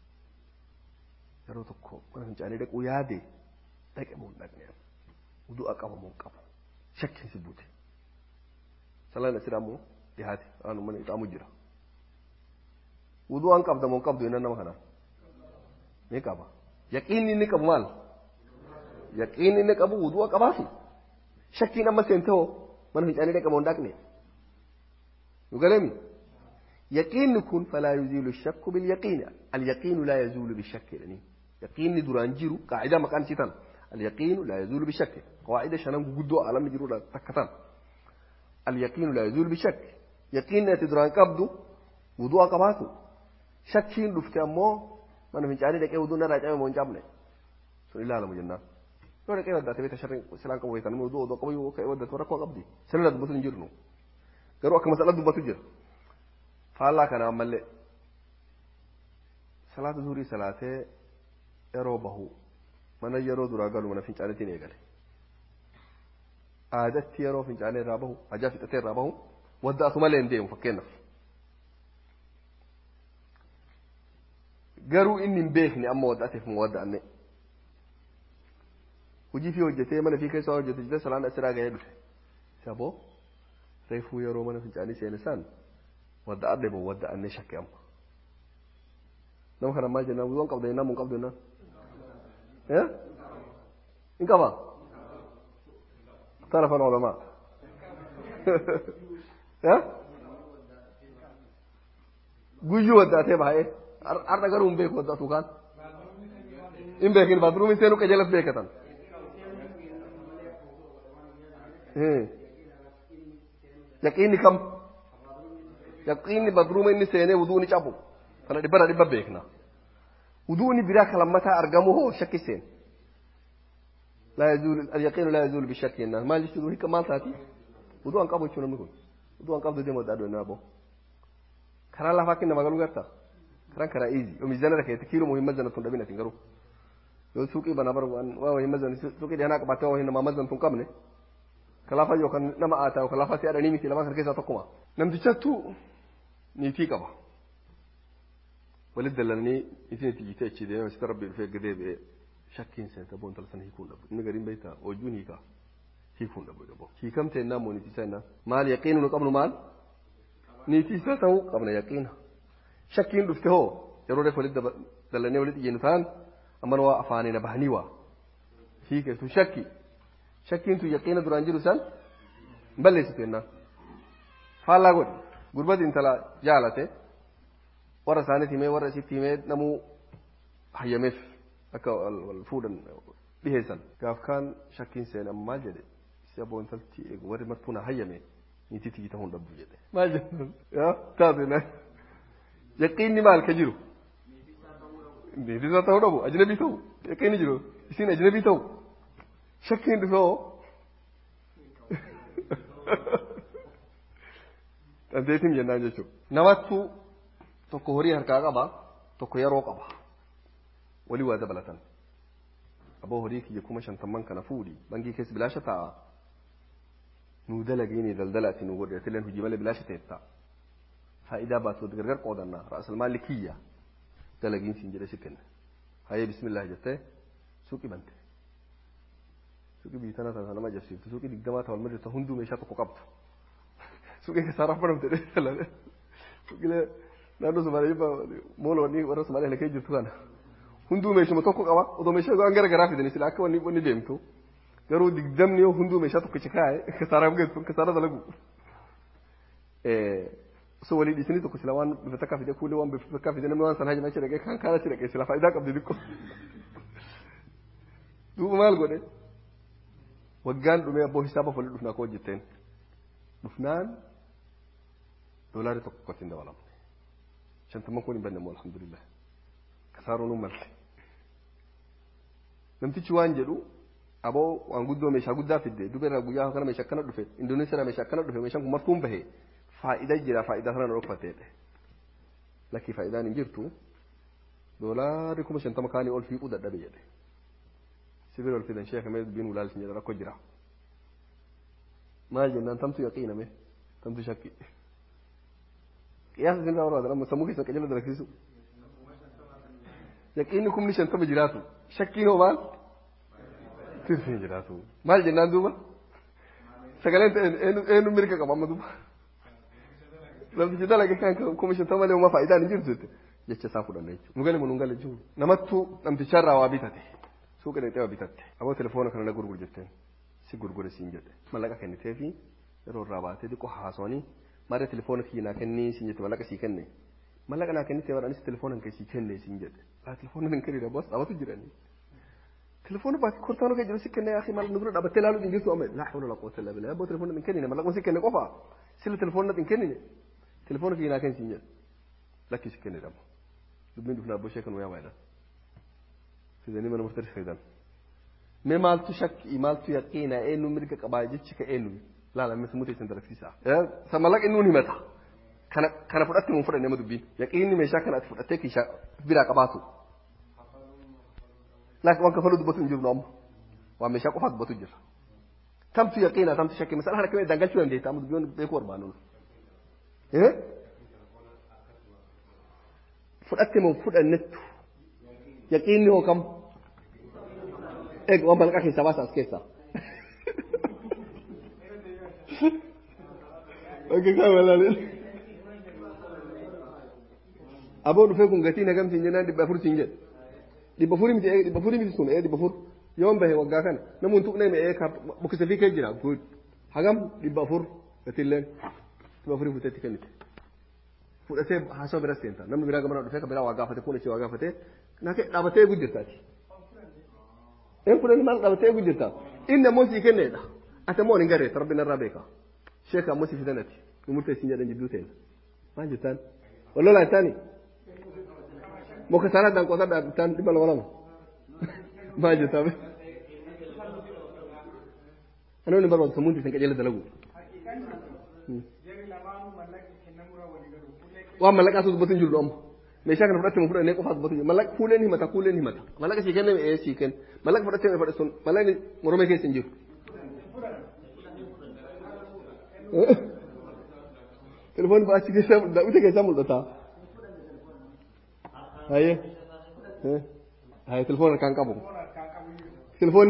yeroo tokko mana fincaanii dhaquu yaade dhaqe moo hin dhaqne udu'a qaba moo hin qabu shakkiin si buute. Salaan asiraa moo dhiyaate waan mana ixaamu jira. Udu'aan qabda moo hin qabdu yennan nama kanaa. Ni qaba. Yaqiinni inni qabu maal? Yaqiinni inni qabu udu'a qabaatu. Shakkiin amma seente hoo mana fincaanii dhaqe moo hin dhaqne. يقولني يقين كن فلا يزيل الشك باليقين اليقين لا يزول بالشك يعني يقين درانجيرو قاعدة مكان شيطان اليقين لا يزول بالشك قواعد شنم قدو عالم جرو تكتان اليقين لا يزول بالشك يقين تدران قبضو وضوء قباسو شكين لفت أمو من من جاري لك وضوء نرى جامع من جامع سن الله على مجنة لو لك يودع تبيت شرين سلام قبوي تنمو وضوء وضوء قبوي وكيودع تورك وقبدي سنة بطن جرنو garuu akka masala dubbatu jira faallaa kana ammallee salaata zuhurii salaatee yeroo bahu mana yeroo duraa galu mana fincaaniitiin eegale aadatti yeroo fincaanii irraa bahu hajaa fixatee irraa bahu wadda asu malee hin deemu fakkeenyaaf garuu inni hin beekne amma wadda'ateef mu wadda'anne hojii fi hojjetee mana fi keessa hojjete jite salaan asiraa gahee dhufe saboo reefuu yeroo mana fincaanii seene san wadda'adhe moo wadda'anne shakke amma nama kana maal jennaan wuduun qabda jennaan mun qabdu jennaan eh in qaba اختلف العلماء ها guyyuu waddaatee baay'ee har'a garuu hin beeku waddaatu kaan hin beekin baatruumiin seenuu qajeelas beekatan yaqiinni kam yaqiinni badruuma inni seenee wuduu ni cabu kana dhibbana dhibba beekna wuduu inni biraa kalammataa argamu hoo shakki seen لا يزول اليقين لا يزول بالشك إنه ما يجوز هيك ما تاتي وضوء أن قبض شو نمكن وضوء أن قبض دي مدة أدو نابو كرا الله فاكين ما قالوا قرتا كرا كرا إيزي وميزان لك يتكيلو مهم مزنة تندبينة تنقرو يو سوقي بنا برو أن واو هي مزنة سوقي دي هناك باتوا هنا ما مزنة تنقمني كلافا يو كان نما آتا وكلافا سيارة نيمي تلما كركيسا تقوما نمتي شاتو نيتي كبا ولد دلني نيتي تيجي تيجي دي وستربي في قديب shakkiin seenta boon tala sana hiikuun dhabu inni gariin beektaa hojuun hiikaa hiikuun dhabu dhabo hiikamte ennaa moo niitisaa ennaa maal yaqiinu nu qabnu maal niitisaa ta'uu qabna yaqiina shakkiin dhufte hoo yeroo reef walitti dalannee walitti ijjennu ta'an amman waa afaanina bahanii waa hiiketu shakki shakkiin tu yaqiina duraan jiru san balleessitu ennaa faallaa godhi gurbati intala jaalate warra isaaniiti himee warra isitti himee namuu hayyameef akka wal fuudhan dhiheessan gaaf kaan shakkiin seenan maal jedhe si aboo intalti eegu warri martuu na hayyame niitii tiyyi ta'uu hin dhabdu jedhe maal jedhan yaa taate na yaqiinni maal ka jiru niitisaa ta'uu dhabu ajnabii ta'u yaqiinni jiru isin ajnabii ta'u shakkiin dhufe hoo dandeetiin jennaan jechuudha namattu tokko horii harkaa qaba tokko yeroo qaba walii waa dabalatan aboo horii kiyya kuma shantamman kana fuudhi bangii keessa bilaasha taa'a nuu dalagiini daldala ati nu godhe atileen hojii malee bilaasha teetta faayidaa baatu gargar qoodannaa ra'asal maalli kiyya dalagiin siin jedhe si kenna hayyee bismillah jettee suuqii bante suuqii biitana tana nama jabsiiftu suuqii digdamaa ta'u almadii ta'u hunduu meeshaa tokko qabdu suuqii kasaaraa fudhamte dheedhalame suuqilee naannoo Somaalee moola wanni warra Somaalee lakee jirtu kana hunduu meeshuma tokko qaba otoo meeshaa waan gara garaa fidanii sila akka wanni wanni deemtu garuu digdamni yoo hunduu meeshaa tokkicha kaa'e kasaaraa geessu kasaaraa dalagu osoo walii dhiisanii tokko sila waan bifa takkaa fide kuulee waan bifa takkaa fide namni waan sana hajjama achi dhaqee kan kaan achi dhaqee sila faayidaa qabdi xiqqoo duuba maal godhe waggaan dhumee abboo hisaaba folii dhufnaa koo hojjetteen dhufnaan doolaari tokko qotiin dabalamne shantamman kun hin banne moo alhamdulillah kasaaroo nu malte namtichi waan jedhu aboo waan guddoo meeshaa guddaa fidde duba irraa guyyaa kana meeshaa akkana dhufe indoneesiyaa meeshaa akkana dhufe meeshaan kun martuun bahe faayidaa jira faayidaa sana na dhokfateedhe lakkii faayidaan hin jirtu doolaarri kuma shantama kaanii ol fiiquu dadhabe jedhe sibira ol fidan sheeka mee dubbiin ulaalsin jedha rakkoo jira maal jennaan tamtu yaqiiname tamtu shakki qiyaasa isin irraa barbaadan amma sammuu keessan qajeela dalagsiisu yaqiinni kumni shantama jiraatu shakkiin hoo maal tirsiin jiraatu maal jennaan duuba sagaleen ta'e eenyu mirga qaba amma duuba namtichi dalage kan kuma shantama malee uumaa faayidaan hin jirtu jette jecha isaa fudhanna jechuudha nu gale nu gale jechuudha namattu namticharraa waa bitate suuqa dhaqxee waa bitatte aboo telefoona kana na gurgur jetteen si gurgure siin jedhe mallaqa kennitee fi yeroo irraa baatee xiqqoo haasawanii maaree telefoona kiyya naa kennii siin jette mallaqa sii kenne mallaqa naa kennitee waan anis telefoona kee sii kenne siin jedhe laa telefoona hin kennina boos dhaabatu jiranii telefoona baatee kortaanoo kee jiru si kenne yaa maal nugura dhaabattee laaluu hin jirtu amma laa hawla laa quwwata illaa billah aboo telefoona hin kennine mallaqa si kenne qofa sila telefoona hin kennine telefoona kiyya naa kenni siin jedhe lakki si kenne dhamma dubbiin dhufnaa abboo sheekan wayaa baay'inaan fidanii mana murteessi fayyadamu. mee maaltu shakki maaltu yaqiina eenyu mirga qabaa jechi ka eenyu laala mee sammuu teessan dalagsiisa sa mallaqa inni himata kana kana fudhatte mun fudhanne ma dubbiin yaqiinni meeshaa kana ati fudhattee kiishaa biraa qabaatu laakiin waan kafaluu dubbatu hin jiru amma waan meeshaa qofaa dubbatu jira tamtu yaqiina tamtu shakki masala kana kamee dangalchuu dandeetta amma dubbiin beekuu barbaannu fudhatte mun fudhannettu yaqiinni hoo kam eeg waan malaqaa keessaa baasa as keessaa Bakka kaa walaalee. Aboo dhufee kun gatiin hagam siin jennaan dhibba afur siin jedhe. Dhibba afurii miti dhibba afurii miti sun dhibba afur yoon bahe waggaa kana namni hin tuqnee mi'ee bukkisa fi kee jira guud hagam dhibba afur gatiilleen dhibba afurii fuuteetti kennite. Fudhatee haasawaa bira seenta namni biraa gamana dhufee kan biraa waa gaafate kun ishee waa gaafate dhaabatee eeguu jirtaati. Een fudhanii maal dhaabatee eeguu jirta inni ammoo sii kenneedha. Ati ammoo hin garee rabbi narraa beeka. Sheeka ammoo sii fidanati nu murteessin jedhan jidduu ta'e. Maal jettaan? Wallolaa jettaani? Muka sana dan kota dan di malam malam. Maju tapi. Ano ni baru semunti sing kajela dalagu. Wa malaka asu batun julu om. Me shaka na fudate mu fudate ne ko fat batun malak kulen ni mata kulen ni mata. Malaka shi kenne e shi ken. Malak fudate me fudate sun. Malak ni murome ke sinjir. Telepon ba shi ke samu da ute ke samu da ta. haye haye telefoon kan qabu telefoon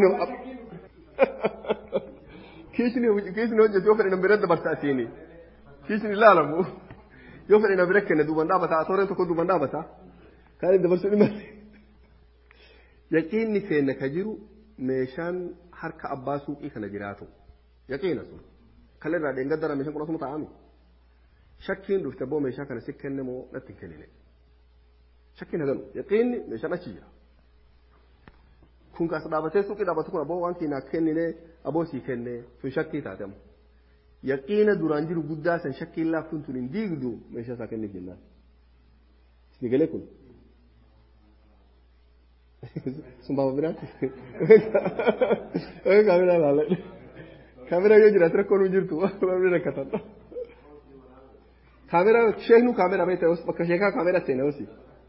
kiisni kiisni hojjetu yoo fedhe na bira dabarsa asiini kiisni ilaalamu yoo fedhe na bira kenne duuban dhaabata atooreen tokko duuban dhaabata kaan dabarsuu dhimma yaqiinni keenya ka jiru meeshaan harka abbaa suuqii kana jiraatu yaqiina sun kala irraa dheengaddara meeshaan kun asuma taa'ami shakkiin dhufte boo meeshaa kana si kenne moo natti hin kennine shakkiin haganu yaqiinni meeshaan achi jira kun kaas dhaabatee suuqii dhaabatu kun aboo waan kiinaa kennine aboo sii kenne sun shakkii taatemu yaqiina duraan jiru guddaa san shakkiin laaftuun tun hin diigdu meeshaa isaa kenniif jennaan isni galee kun sun baaba biraatti kaameraa ilaalle kaameraa yoo jiraate rakkoon hin jirtu waan rakkatan kaameraa sheeknu kaameraa beektaa bakka sheekaa kaameraa seenaa hosi.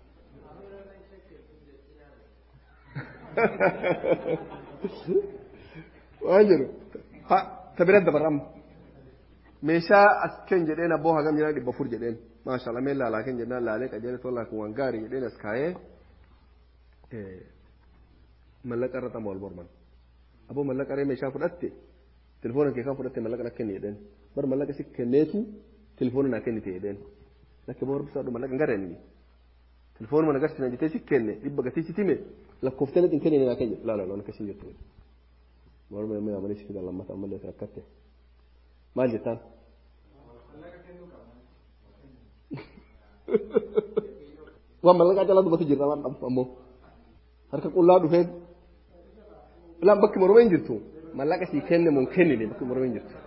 waan jedhu ta biratti dabarama meeshaa as ken jedheen abboo hagam jedhan dhibba afur jedheen maashaallah mee laalaa ken jennaan laalee qajeele tollaa kun waan gaarii jedheen as kaayee mallaqa irra xamu wal morman abboo mallaqa ree meeshaa fudhatte telefoona kee kan fudhatte mallaqa na kenni jedheen bar mallaqa si kenneetu telefoona naa kennite jedheen lakke boo barbisaadhu mallaqa hin gareenni telefoonuma nagarsiisan jettee si kenne dhibba gatii si time lakkooftee hin kennine naa kenni laala loon akkasii jettu morma yemmuu yaamanii si fidan lammata ammallee si rakkatte maal jettaan waan mallaqaa calaa dubbatu jirra waan dhabdu ammoo harka qullaa dhufee laan bakki morma hin jirtu mallaqa sii kenne mun kennine bakki morma hin jirtu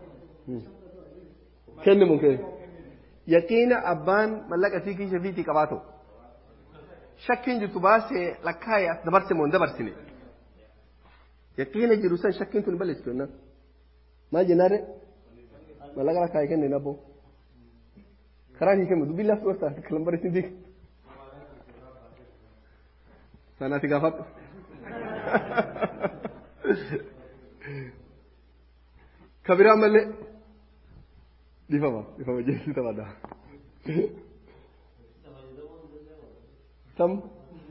kenne mun kenne yaqiina abbaan mallaqa sii kiisha fiitii qabaatu shakkiin jirtu baasee lakkaa'ee as dabarse moo hin dabarsine yaqiina jiru san shakkiin tun balleessitu jennaan maal jennaare mallaqa lakkaa'ee kenne nabbo karaa hin kennu dubbii laaftu bartaa kalan barreessin diiga sanaati gaafadhu kabiraa mallee dhifama dhifama jeessi taphaadha tam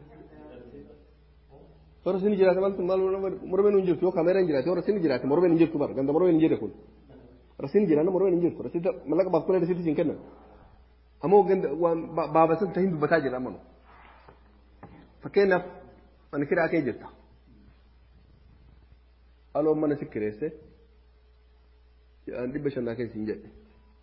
warra sini jiraate maaltu maal mormeen hin jirtu yoo kaameraan jiraate warra sini jiraate mormeen hin jirtu bara ganda mormeen hin jirre kun warra sini jiraanna mormeen hin jirtu rasita mallaqa baaf kulee rasitti siin kennan ammoo ganda waan baabasan tahin dubbataa jira amanu fakkeenyaaf ani kiraa kee jirta aloo mana si kireesse jedhaan dhibba shannaa keessa hin jedhe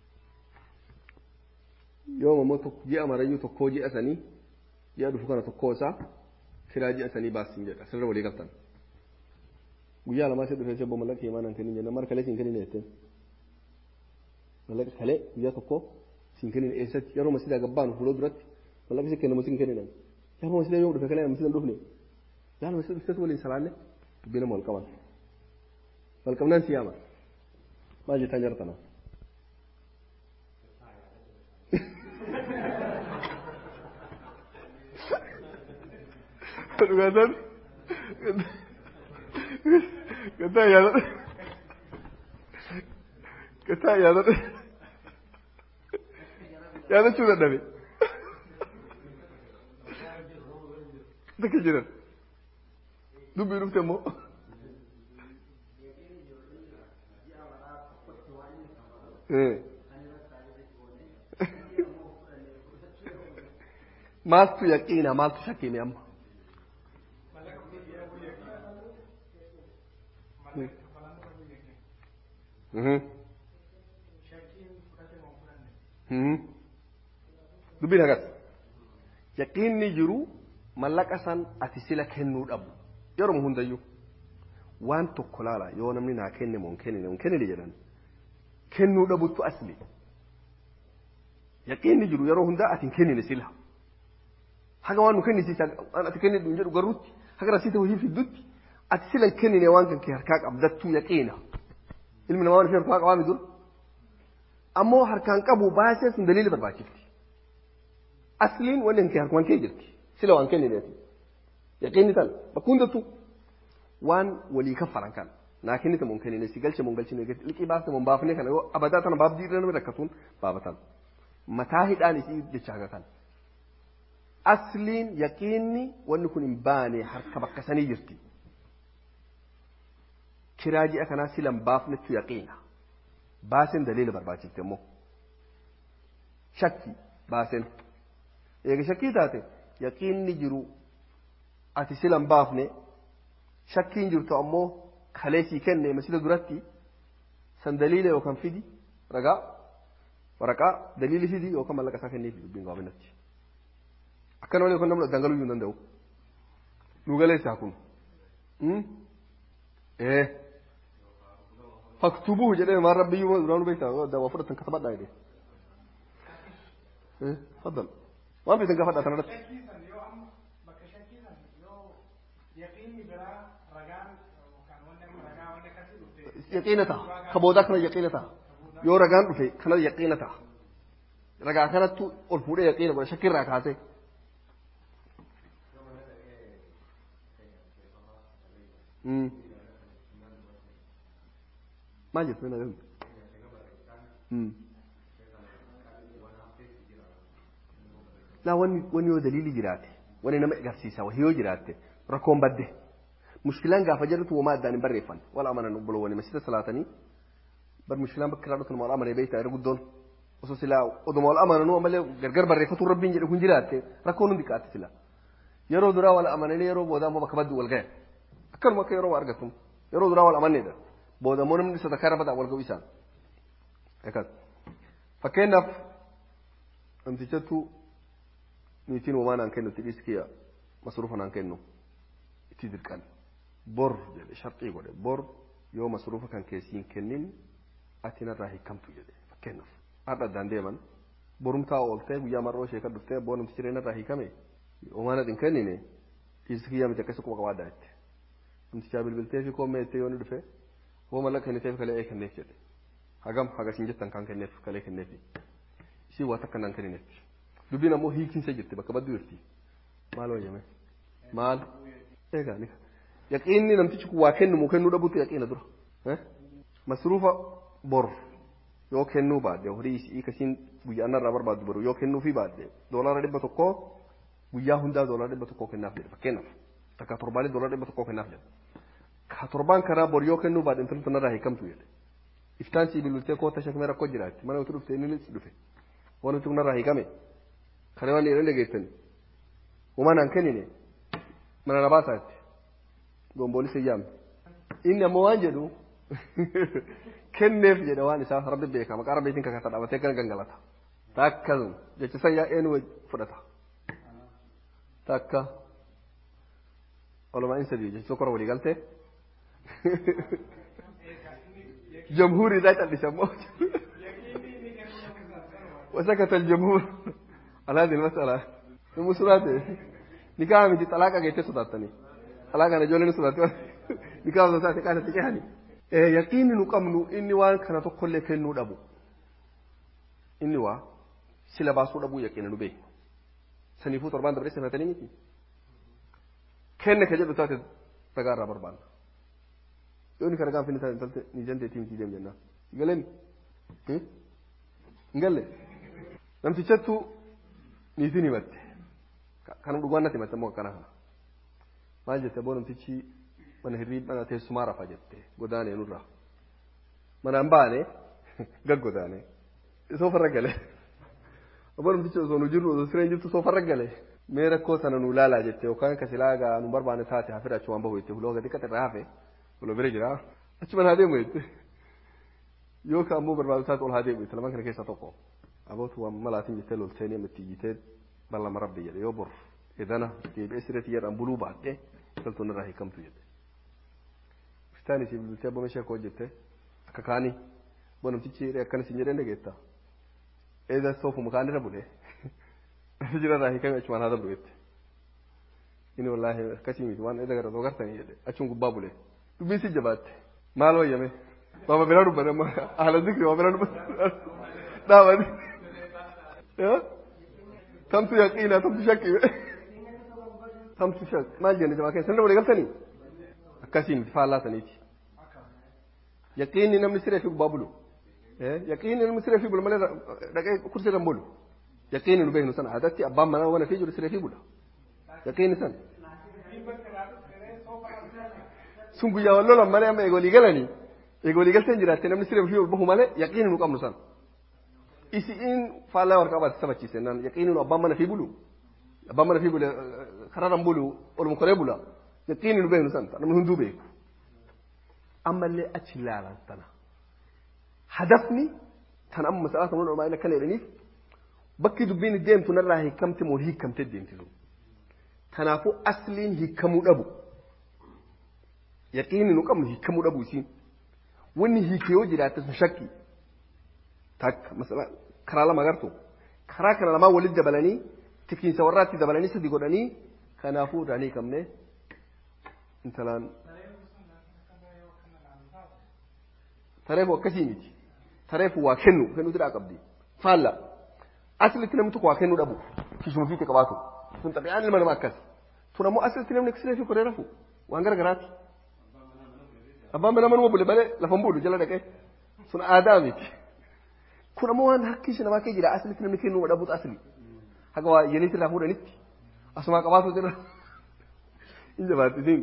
yoo ammoo ji'a marayyuu tokkoo ji'a sanii ji'a dhufu kana tokkoo isaa kiraa ji'a sanii baasiin jedha sirra walii galtan guyyaa lamaa si dhufee sebbo mallaqa himaa nan kennin jenna mara kalee siin kennin jetteen mallaqa kalee guyyaa tokko siin kennin eessatti yeroo masidaa gabbaan fuuloo duratti mallaqa si kennamu siin kenninan yeroo masidaa yoo dhufe kalee masidaa dhufne yaala masidaa dhufteetu waliin salaalle dubbii nama wal qaban wal qabnaan si yaama maal jettaan jartana dhugaataan gataa yaadadha gataa yaadadha yaadachuu dadhabe takka jiran dubbii dhufte immoo maaltu yaqiina maaltu shakkime amma dubbiin hagas yaqiinni jiru mallaqa san ati sila kennuu dhabu yeroo hundayyuu waan tokko laala yoo namni naa kenne moo hin kennine hin kennine jedhan kennuu dhabuttu asli yaqiinni jiru yeroo hundaa ati hin kennine sila haga waan nu kennisiisa waan ati kennine hin jedhu garrutti haga rasiita hojii fiddutti ati sila hin kennine waan kan kee harkaa qabdattuu yaqiina ilmi namaa waan ishee harkaa qabaa midur ammoo harkaan qabu baasee sun daliila barbaachifti asliin wanni hin kee harkumaan kee jirti sila waan kennineeti yaqiinni tan bakka hundattuu waan walii kaffalan kan naa kennite mun kennine si galche mun galchine liqii baafte mun baafne kana yoo abadaa tana baabdii irra namni rakkatuun baabatan mataa hidhaan isii jecha hagatan asliin yaqiinni wanni kun hin baane harka bakka sanii jirti kiraa ji'a kanaa silan baafnetu yaqiina baasen daliila barbaachifte immoo shakki baasen eega shakkii taate yaqiinni jiru ati silan baafne shakkiin jirtu ammoo kalee sii kenne masila duratti san daliila yookaan fidi ragaa waraqaa daliili fidi yookaan mallaqa isaa kenneefi dubbiin gabaabinatti akkana malee yookaan namni dangaluu hin danda'u nu galeessaa kun ee faktubuhu jedhee maan rabbiyyuu duraanu beektaa waa fudhatan katabadhaa jedhee faddal waan beektan gaafadhaa kanarratti yaqiina ta'a ka boodaa kana yaqiina ta'a yoo ragaan dhufe kana yaqiina ta'a ragaa kanattu ol fuudhee yaqiina godha shakkirraa kaasee maal jettu na gahu naa wanni wanni yoo daliili jiraate wanni nama agarsiisa wahii yoo jiraatte rakkoon badde mushkilaan gaafa jedhutu wamaa addaan hin barreeffan wal amanan obboloowwani masjida salaatanii bar mushkilaan bakka irraa dhufan wal amanee beektaa irra guddoon osoo silaa oduma wal amananuu ammallee gargar barreeffatu rabbiin jedhe kun jiraatte rakkoon hundi qaatti sila yeroo duraa wal amananii yeroo boodaa immoo bakka baddu wal gahe akkanuma akka yeroo argatu yeroo duraa wal amanneedha booda immoo namni sadarkaa irra badaa wal ga'u isaan akkas fakkeenyaaf namtichattu niitiin homaa naan kennu itti dhiiskiyya masruufa naan kennu itti dirqan bor jedhe sharxii godhe bor yoo masruufa kan keessiin kennin ati narraa hiikamtu jedhe fakkeenyaaf har'a addaan deeman borumtaa ooltee guyyaa mar'oo ishee kan dhuftee boo namtichi jireen irraa hiikame homaan adin kennine dhiirsi kiyyaa miti akkasii quba qabaaddaa jette namtichaa bilbiltee fi koommee jettee yoo ni dhufe hoo mallaqa kenniteef kalee ee kenneef jedhe hagam hagasiin jettan kan kenneef kalee kenneef isii waa takka naan kennineef dubbiin ammoo hiikinsa jirti bakka badduu jirti maal wayyame maal eegaa ni yaqiinni namtichi kun waa kennu kennuu dhabuutu yaqiina dura masruufa bor yoo kennuu baadde horii isii kasiin guyyaa irraa barbaaddu baru yoo kennuufii baadde doolaara dhibba tokkoo guyyaa hundaa doolaara dhibba tokkoo kennaaf jedhe fakkeenyaaf takka torbaalee doolaara dhibba tokkoo kennaaf jedhe ka torbaan kanaa bor yoo kennuu baadde intalli tanarraa hiikamtu jedhe iftaan sii bilbiltee koota shakmee rakkoo jiraatti mana utu dhufte inni dhufe waan nuti kunarraa hiikame kana waan dhiironni geessan uumaa naan kennine mana na baasaatti gombooli siyyaam inni ammoo waan jedhu kenneef jedha waan isaa rabbi beeka maqaa rabbiitiin kakata dhaabatee kana gangalata takka jecha san yaa'een fudhata takka olumaa in sadii jecha tokkorra walii galtee jamhuurii isaa cal'ise ammoo وسكت الجمهور على هذه المسألة المسرات نكاح من طلاق جيت صداتني طلاق أنا جولين صدات نكاح صدات كانت تجهني يقين نقمن إني وان كانت كل كنو دبو إني وا سلا باسو دبو يقين نبي سنفو تربان دبري سنتني ميتي كن كجد تات تغارا بربان يوني كرغان فين تنتلت نيجان تيم تي ديم جنا قالن ngalle namtichattu niitiin himatte kan dhugaan natti himatte immoo akkana kana maal jette aboo namtichi mana hirriibaa teessumaa rafa jette godaanee nurraa manaan baane gag godaanee soofarra gale aboo namtichi osoo nu jirru osoo sireen jirtu soofarra gale mee rakkoo sana nu ilaalaa jette yookaan ka silaa gaa nu barbaane taate hafira achumaan bahu jette huloo gadi qaxirraa hafe huloo bira jira achumaan haa deemu jette yookaan ammoo barbaadu taate ol haa deemu jette lamaan kana keessaa tokko abootu waan malaatiin jettee loltee ni itti iyyitee ballama rabbi jedhe yoo bor edana deebi'ee sireetti jedhan buluu baadhee galtuun irraa hiikamtu jedhe bistaan isii bilbiltee abbaa meeshaa koo jette akka kaanii boo namtichi akkan isin jedhee dhageetta eeda soofuma kaan irra bulee asi jira irraa hiikame achumaan haa dabru jette inni wallaahi akkasii miti waan eeda gara gartanii jedhe achuun gubbaa bulee dubbiin si jabaatte maal wayyame baaba biraa dubbate amma haala zikri waa biraa dubbate dhaabati tamtu yaqiina tamtu shakki tamtu shakki maal jenne jabaa keessa sirna walii galtanii akkasii miti faallaa saniiti yaqiinni namni siree fi gubbaa bulu yaqiinni namni siree fi bulu malee dhaqee kursii irra bulu yaqiinni nu beeknu sana aadatti abbaan manaa wana fi jiru siree fi bula yaqiinni sana sun guyyaa wal lolan malee amma eegolii galanii eegolii galteen jiraatte namni siree fi bahu malee yaqiinni nu qabnu sana isiin faallaa warqaa baate sabachiise naan yaqiinni nu abbaan mana fi bulu abbaan mana fi bulu kararaan bulu olum koree bula yaqiinni nu beeknu sana namni hunduu beeku ammallee achi ilaalan sana hadafni tan amma masalaa samuun olmaa akka jedhaniif bakki dubbiin deemtu narraa hiikamte moo hiikamte deemtisu kanaafuu asliin hiikamuu dhabu yaqiinni nu qabnu hiikamuu dhabu isiin wanni hiike yoo jiraatte sun shakki takka masala karaa lama agartu karaa kana lamaan walitti dabalanii tikiinsa warraatti dabalanii sadi godhanii kanaafuu irraa hiikamne intalaan tareefu akkasii miti tareefu waa kennu kennuutu dhaa qabdi faalla aslitti namni tokko waa kennuu dhabu kishuma fiite qabaatu sun xabi'aan ilma namaa akkas tun ammoo aslitti namni siree fi koree rafu waan gara garaati abbaan mana manuma bule malee lafan bulu jala dhaqee sun aadaa miti kun ammoo waan harki ishee namaa kee jira aslitti namni kennuu dhabuutu asli haga waa yeniis irraa fuudhanitti asumaa qabaatu jira in jabaatti siin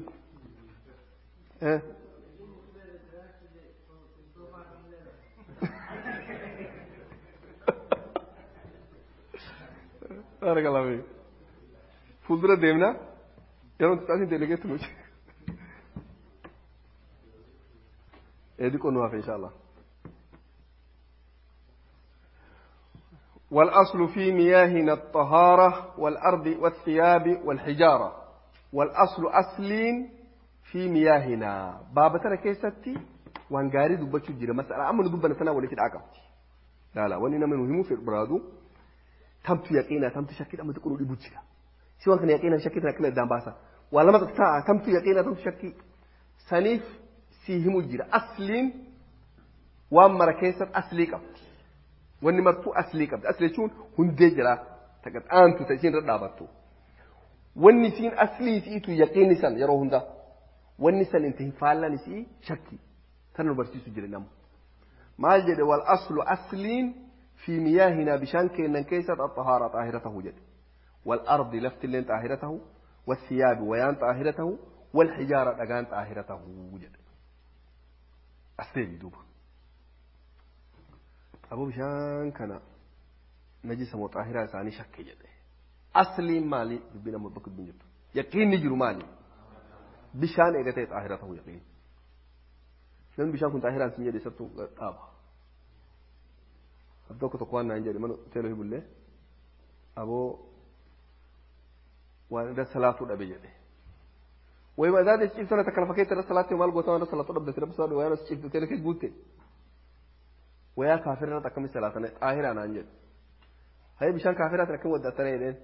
بارك الله فيك fuuldura deemnaa yeroo xiqqaatiin delegeetti nuti eedi qonnu hafe insha allah والأصل في مياهنا الطهارة والأرض والثياب والحجارة والأصل أصل في مياهنا بابا ترى كيستي وان غاري دبتشو جيرا مسألة أما ندبنا سنة ولا تدعك لا لا واننا من مهم في البرادو tamtu yaqiina tamtu shakkii amma xiqqoo dhibu jira si waan kana yaqiina shakkii tana akkana addaan baasa waa lama ta'a tamtu yaqiina tamtu shakkii saniif si himu jira asliin waan mara keessatti aslii qabdi wanni martuu aslii qabdi asli jechuun hundee jira taqaxaantu ta isiin irra dhaabattu wanni isiin aslii isiitu yaqiinni san yeroo hunda wanni san inta hin faallan isii shakkii tana nu barsiisu jira namu maal jedhe wal aslu asliin في مياهنا بشان كينا كيسة الطهارة طاهرته جد والأرض لفت اللين طاهرته والثياب ويان طاهرته والحجارة أجان طاهرته جد أستيبي دوبا أبو بشان كان نجس مطهرة ثاني شك جد أصلي مالي بنا مبكت بن جد يقين نجر مالي بشان إيغتي طاهرته يقين لأن بشان كنت طاهرة سنجد ستو طابة tokko tokko waan naan jedhe mana teelo hibullee aboo waan irra salaatuu dhabe jedhe wayima idaade ciibsana takka lafa keessa irra salaatti maal goota waan irra salaatuu dhabde sirra bisaa wayaan as ciibte teelo kee guutte wayaa kaafirra akkami salaatane xaahiraa naan jedhe haye bishaan kaafiraatiin akkam waddaatana jedheen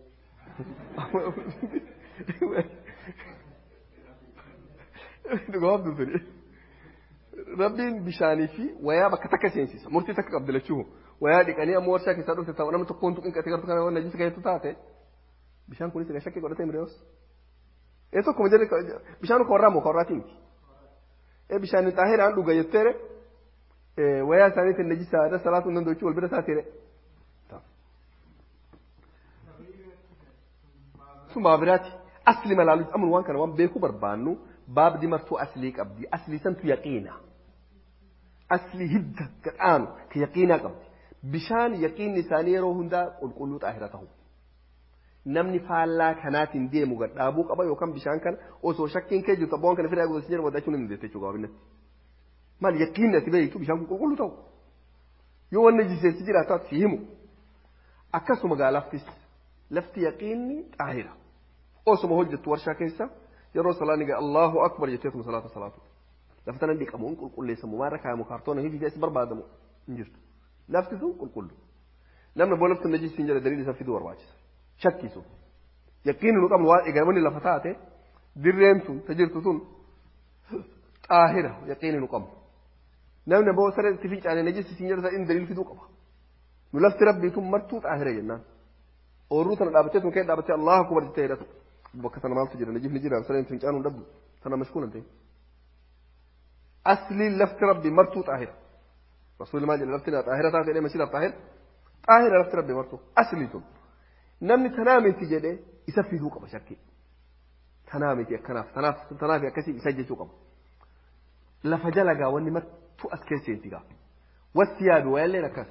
dhugaafdu suni rabbiin bishaanii fi wayaa bakka takka seensisa murtii takka qabdi lachuu wayaa dhiqanii ammoo warshaa keessaa dhufte ta'u namni tokkoon tuqin qatee gartuu kana najisa keessatti taate bishaan kunis egaa shakkii godhatee mireewus ee tokkuma jedhe bishaan ka warraa moo ka warraatii miti ee bishaan xaahiraan dhuga jetteere wayaa isaaniitiin najisaa irra salaatuu hin danda'u wal bira taateere sun baabiraati asli malaalu amnu waan kana waan beekuu barbaannu baabdi martuu aslii qabdi aslii santu yaqiina aslii hidda gadhaanu ka yaqiinaa qabdi bishaan yaqiinni isaanii yeroo hundaa qulqulluu xaahira ta'u namni faallaa kanaatiin deemu gadhaabuu qaba yookaan bishaan kana osoo shakkiin kee jirtu abboon kana fidaa gosa jedhu waddachuun hin dandeesse jechuudha gabaabinatti maal yaqiinni ati beektu bishaan kun qulqulluu ta'u yoo wanni jiseessi jiraatu si himu akkasuma gaa laftis lafti yaqiinni xaahira osuma hojjettu warshaa keessa yeroo salaanni gaa Allahu akbar jetteetuma salaata salaatu lafa tana dhiqamuun qulqulleessamu maarra kaayamu kaartoona hifi keessa barbaadamu hin jirtu lafti sun qulqullu namni boo lafti najisiin jedhe daliil isa fiduu barbaachisa shakkisu yaqiinni nu qabnu waan eegamani lafa taate dirreen sun ta jirtu sun xaahira yaqiinni nu qabnu namni boo saree itti fincaane najisiin jedhe inni daliil fiduu qaba nu lafti rabbii tun martuu xaahira jennaan oorruu tana dhaabattee sun kee dhaabattee Allahu akbar jettee hidhatu bakka sana maaltu jira najifni jira sareen fincaan hin dhabdu tana mashkuulan ta'e asliin lafti rabbii martuu xaahira rasuulli maal jedhe lafti xaahira taate jedhee mashiidhaaf xaahira xaahira lafti rabbii martuu aslii tun namni tanaa miti jedhee isa fiduu qaba shakkii tanaa miti akkanaaf tanaaf tanaaf akkasii isa jechuu qaba lafa jalagaa wanni martuu as keesseenti gaa wasti yaabi wayaalleen akkas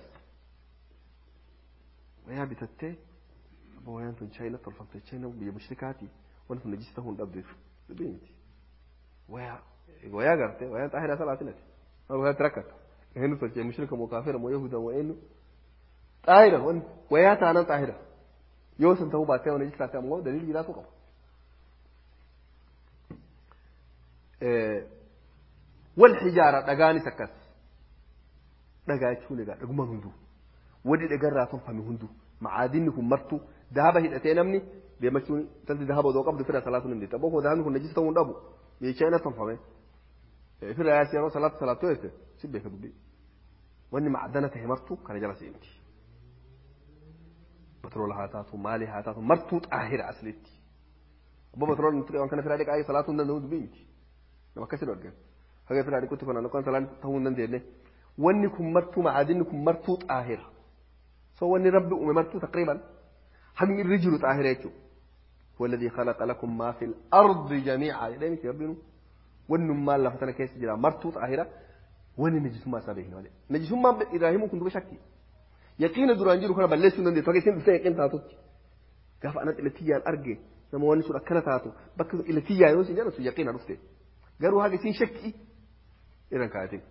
wayaa bitattee abba wayaan tun chaayina tolfamte chaayina biyya mushrikaati wanti sun najis ta'uu hin dhabdeef dubbii miti wayaa wayaa garte wayaan xaahiraa salaatinati wayaa rakkata eenyu tolchee mushrika moo kaafira moo yahuda moo eenyu xaahira wanti wayaa taanan xaahira yoo san ta'uu baatee wani jisaate ammoo daliil biraatu qaba. Wal hijaara dhagaanis akkas dhagaa jechuun egaa dhagumaan hunduu wadi dhagarraa tolfame hunduu macaadinni kun martuu dahaba hidhatee namni deemachuun tanti dahaba odoo qabdu fira salaatuun hin deetta bokkoo dahabni kun najis ta'uu hin dhabu meeshaa ina tolfame fira yaasi yeroo salaatu salaatoo jette si beeka dubbii wanni macdana tahe martuu kana jala seenti. بترول هاتاتو مالي هاتاتو مرتوط آهرة أسلتي أبو بترول نتري وان كان في رادك أي صلاة ننود بيمتي لما كسر وجه هذا في رادك كنت فانا لو كان صلاة تهون نندي ونكم مرتو معادنكم مرتوط آهرة سو وني ربي أم مرتو تقريبا هم الرجل آهرة هو الذي خلق لكم ما في الأرض جميعا لين يربينو ونم ما الله فتنا كيس جرا مرتوط آهرة وني نجس ما سابه نجس ما إبراهيم كنت بشكي yaqiina duraan jiru kana balleessuu dandeessu fakkii isin dhuftee yaqiin taatutti gaafa anatti ilatiyyaan arge nama wanni sun akkana taatu bakka ilatiyyaa yoo isin jedhan sun yaqiina dhufte garuu haga isin shakki iran kaayatin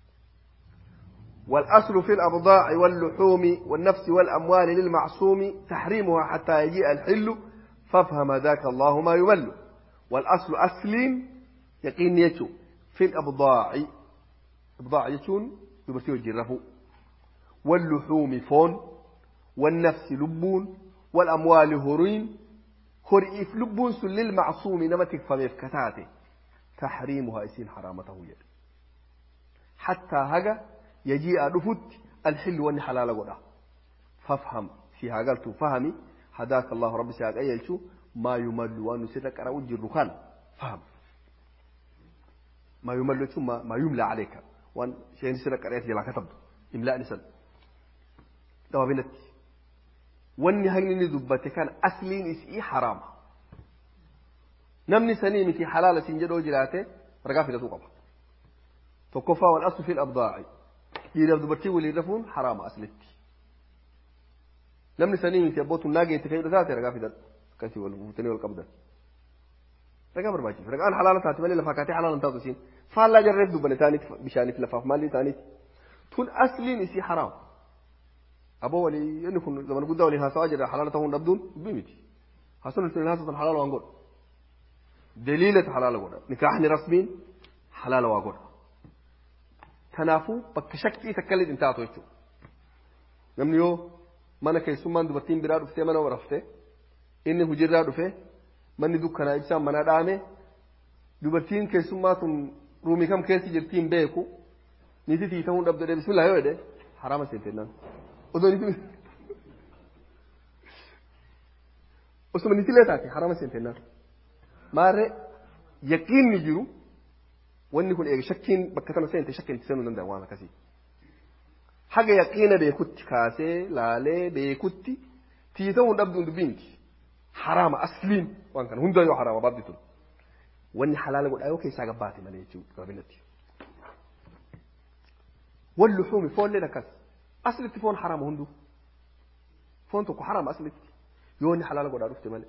والأصل في الأبضاع واللحوم والنفس والأموال للمعصوم تحريمها حتى يجيء الحل فافهم ذاك الله ما يمل والأصل أسلم يقين يتو في الأبضاع أبضاع يتون يبرتيو الجرفو واللحوم فون والنفس لبون والأموال هرين هرئف لبون سل للمعصوم نمتك فميف كتاته تحريمها يسين حرامته يد حتى هجا يجيء رفت الحل وان حلال قدا فافهم في هاقلت فهمي هداك الله رب سياق أيلشو ما يمل وان سرك أنا وجه الركان فهم ما يمل ما, ما يملى عليك وان شيء سرك أنا يلا كتب إملاء نسل dawaabinatti wanni haqni inni dubbate kan asliin isii haraama namni sanii miti halaala siin jedhoo jiraate ragaa fidatuu qaba tokkoffaa wal aslu fil abdaa'i dhiiraaf dubartii waliin rafuun haraama aslitti namni sanii miti abbootuun naageetti fayyadu taate ragaa fidadhu akkasii wal fuutanii wal qabdan ragaa barbaachisa ragaan halaala taate malee lafaa kaatee halaala hin taatu isiin faallaa jarreef dubbane taaniit bishaaniif lafaaf maalii taaniit tun asliin isii haraama aboo walii inni kun zaman guddaa waliin haasawaa jira halaala ta'uu hin dhabduun dubbii miti haasawni sun haasawatan halaala waan godha daliilata halaala godha nikaahni rasmiin halaala waa godha kanaafuu bakka shakkii takkallee hin taatu jechuudha namni yoo mana keessummaan dubartiin biraa dhuftee mana raftee inni hujirraa dhufee manni dukkanaa ibsaan mana dhaame dubartiin keessummaa sun ruumii kam keessi jirtiin beeku niitii ta'uu hin dhabdu bismillah yoo jedhe haraama seentennaan osoo niitii osuma niitilee taate harama seentennaan maarree yaqiinni jiru wanni kun eega shakkiin bakka sana seente shakkiin itti seenuu danda'a waan akkasii haga yaqiina beekutti kaasee laalee beekutti tii ta'uu hin dhabduun dubbii miti haraama asliin waan kana hunda yoo haraama baabdi tun wanni halaala godhaa yoo keessaa gabbaate malee jechuudha gabaabinatti. واللحوم فون لنا كاس أصلتي فون حرام هندو فون تكو حرام أصلتي يوني حلال قد عرفت مالي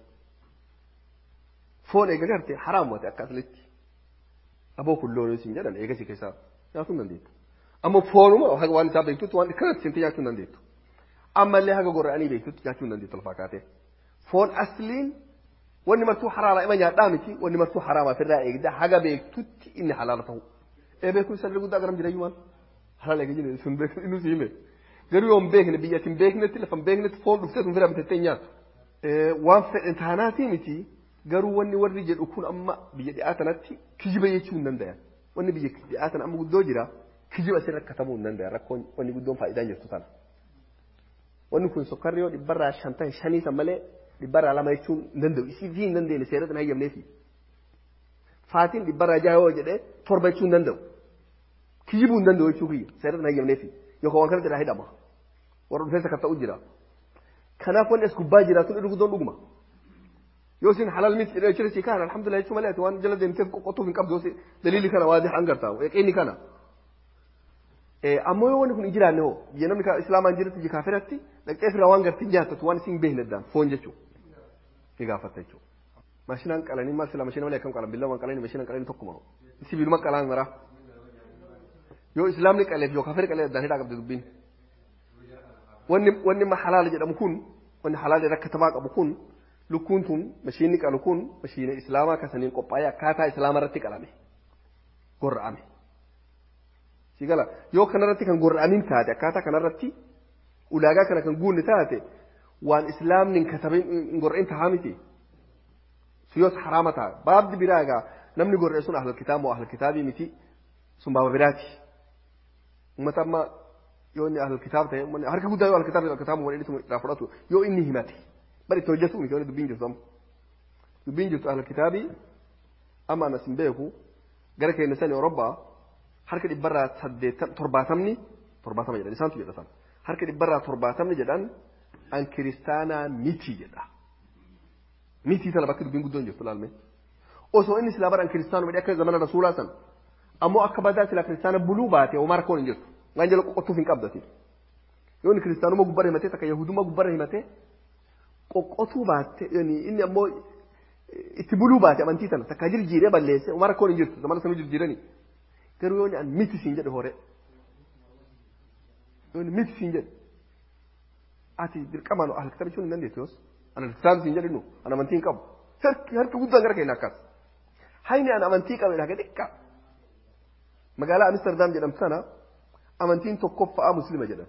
فون إيجا قرتي حرام وتي أكا أصلتي أبو كلون يسين جدا إيجا سي كيسا ياتون ننديت أما فون ما وحق وان تابا يكتوت وان كانت سنتي ياتون ننديت أما اللي حقا قرآني بيكتوت ياتون ننديت الفاكاتي فون أصلين wanni martuu haraama ima nyaadhaa miti wanni martuu haraama ofirraa eegda haga beektutti inni halaala ta'u ee beekuun salli guddaa garam jirayyuu maal halaala eega jiru sun beeku inni si hime garuu yoo hin beekne biyya hin beeknetti lafa hin beeknetti foon dhuftee sun fira bitattee nyaatu waan fedhe taanaatii miti garuu wanni warri jedhu kun amma biyya dhi'aa tanatti kijiba jechuu hin dandayan wanni biyya dhi'aa tana amma guddoo jira kijiba asirra katabuu hin dandayan rakkoon wanni guddoon faayidaan jirtu tana wanni kun sokkarri yoo dhibbarraa shantan shanii san malee dhibbarraa lama jechuun hin danda'u isii fi hin dandeenye seerota hin hayyamneefi faatiin dhibbarraa jaha yoo jedhee torba jechuu hin danda'u kijibuu hin danda'u jechuu kiyya seerota hin hayyamneefi yookaan waan kana jedhaa hidhama warra dhufeessa kan ta'u jira kanaaf wanni as gubbaa jiraatu irra guddoon dhuguma yoo isin halal miti jedhee jira si kana alhamdulillah jechuu malee ati waan jala deemteef qoqqotuuf hin qabdu yoo daliilli kana waa an gartaa yaqiinni kana ammoo yoo wanni kun hin jiraanne hoo biyya namni islaamaan jirutti biyya kaafiratti dhaqxee firraa waan gartiin jaattatu waan isin beekne addaan foon jechuudha ni gaafatta jechuudha. Maashinaan qalanii maal sila maashina malee akkam qalan billaa waan qalanii maashinaan qalanii tokkuma sibiiluma qalaan mara yoo islaamni qaleef yoo kaafirri qalee addaan hidhaa qabdi dubbiin. Wanni wanni halaala jedhamu kun wanni halaala irra katamaa qabu kun lukkuun tun maashinni qalu kun maashiina islaamaa kasaniin qophaa'ee akkaataa islaamaa irratti qalame gorra'ame. sigala yoo kanarratti kan gorra'amin taate akkaataa kanarratti ulaagaa kana kan guunne taate waan islaamni hin katabin hin gorra'in tahaa miti suyyoos haraama ta'a baabdi biraa egaa namni gorra'e sun ahlul kitaab moo ahlul kitaabii miti sun baaba biraati ummata amma yoo inni ahlul kitaab ta'e harka guddaa yoo ahlul kitaab ahlul kitaab waliin irraa fudhatu yoo inni himate bari itti hojjetu miti yoo dubbiin jirtu amma dubbiin jirtu ahlul kitaabii amma anas hin beeku gara keenya sani Orobbaa harka dhibbarraa saddeettan torbaatamni torbaatama jedhan isaantu jedha san harka dhibbarraa torbaatamni jedhan an kiristaanaa miti jedha mitii tana bakki dubbiin guddoon jirtu laalme osoo inni silaa bara an kiristaanuma akka zamana rasuulaa san ammoo akka badaa silaa kiristaana buluu baate homaa rakkoon hin jirtu waan jala qoqqottuuf hin qabdati yoo inni kiristaanuma gubbarra himatee takka yahudummaa gubbarra himatee qoqqotuu baatte inni ammoo itti buluu baate amantii tana takka jirjiiree balleesse homaa rakkoon hin jirtu zamana sanuu jirjiiranii garuu yoo an miti siin jedhe hore yoo miti siin jedhe ati dirqamaan ahal kitaaba jechuun hin dandeettu yoos an ahal kitaaba siin jedhe nu an amantii hin qabu harki harki guddaan gara keenya akkas hayni an amantii qabe dhaga xiqqa magaalaa amsterdam jedhamtu sana amantiin tokkoffaa muslima jedhan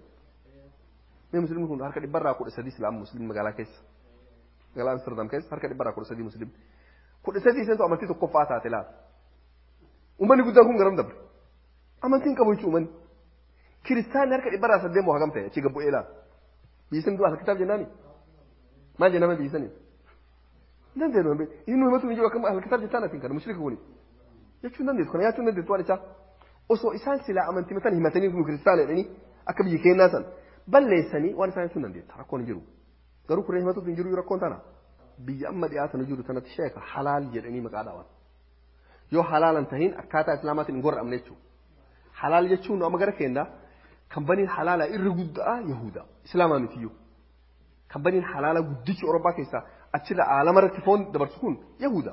mee muslimni kun harka dhibbarraa kudha sadii islaama muslimni magaalaa keessa magaalaa amsterdam keessa harka dhibbarraa kudha sadii muslimni kudha sadii isantu amantii tokkoffaa taate laata ummanni guddaan kun garam dabre amantiin qabu jechuun ummanni kiristaanni harka dhibbarraa saddeet moo hagam ta'e achi gabbu'ee laata biyyisan du'a alkitaab jennaani maal jennaan biyyisanii dandeenu inni himatu hin jiru akkam alkitaab jettaan atiin kana mushrika kuni jechuun dandeessu kana nyaachuun dandeessu waan isaa osoo isaan silaa amantii matan himatanii kun kiristaana jedhanii akka biyyi kennaa san balleessanii waan isaan jechuun dandeessa rakkoon hin jiru garuu kuree himatuuf hin jiru rakkoon tana biyya amma dhiyaatan jiru tanatti sheeka halaal jedhanii maqaa dhaawan yoo halaalan tahin akkaataa islaamaatiin hin gorra'amne jechuudha. Halaal jechuun amma gara keenya kan baniin halaala irri guddaa Yahuda Islaamaa mitiyyuu. Kan baniin halaala guddichi Orobbaa keessaa achirra aalama irratti foon dabarsu kun Yahuda.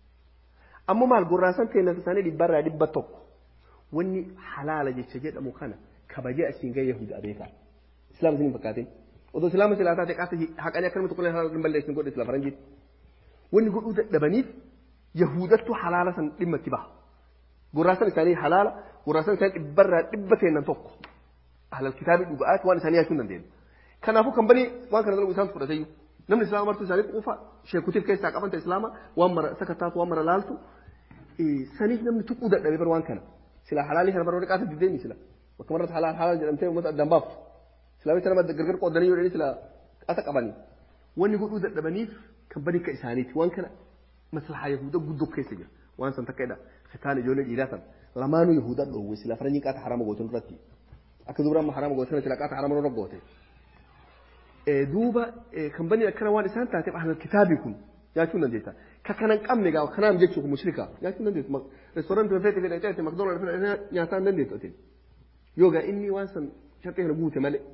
Ammoo maal gorraasan teenyata isaanii dhibbarraa dhibba tokko wanni halaala jecha jedhamu kana kabajee asiin gahee Yahuda beekaa. Islaama isin hin fakkaatin. Odoo Islaama silaa taate qaasa haqanii akka namni tokko halaala hin balleessin godhe sila faranjiiti. Wanni godhuu dadhabaniif yahudattu halaala san dhimma itti baha. Gorraasan isaanii halaala, gorraasan isaanii dhibbarraa dhibba teennan tokko. Ahlal kitaabii dhuga'aati waan isaanii yaachuu hin dandeenye. Kanaafuu kan banii waan kana dalagu isaantu fudhateyyuu. Namni islaama martuu isaanii quufa sheekutiif keessaa qabanta islaama waan mara sakataatu waan mara laaltu saniif namni tuquu dadhabee bar waan kana. Sila halaalii kana baroota qaasa diddeemi sila. Bakka marratti halaal halaal jedhamtee uummata addaan baaftu. Islaamicha nama gargar qoodanii yoo jedhanii sila qaasa qabanii. Wanni godhuu dadhabaniif kan banii akka isaaniiti waan kana maslahaa yahuda guddoo keessa jira waan san takka jedha khitaan ijoollee dhiiraa san lamaanuu yahudaa dhoowwe sila faranjii qaata harama gootan irratti akka dubra amma harama gootan sila qaata harama irra goote duuba kan banii akkana waan isaan taateef ahlal kitaabii kun nyaachuu hin dandeetta ka kana hin qabne gaa kanaaf jechuun mushrika nyaachuu hin dandeessu reestoorantii feete fedha ta'e makdoonaald fedha nyaataa hin dandeessu atiin yoo gaa inni waan san sharxii kana guute malee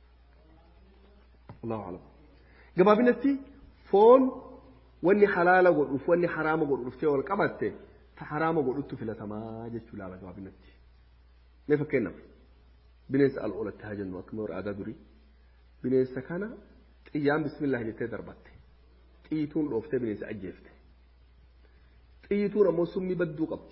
Allahu alam gabaabinatti foon wanni halaala godhuuf wanni haraama godhuuf ta'e wal qabatte ta haraama godhuttu filatamaa jechuu laala gabaabinatti mee fakkeenyaaf bineensa al'oolatti haa jennu akkuma warra aadaa durii bineensa kana xiyyaan bismillah jettee darbatte xiyyituun dhooftee bineensa ajjeefte xiyyituun ammoo summii badduu qabdi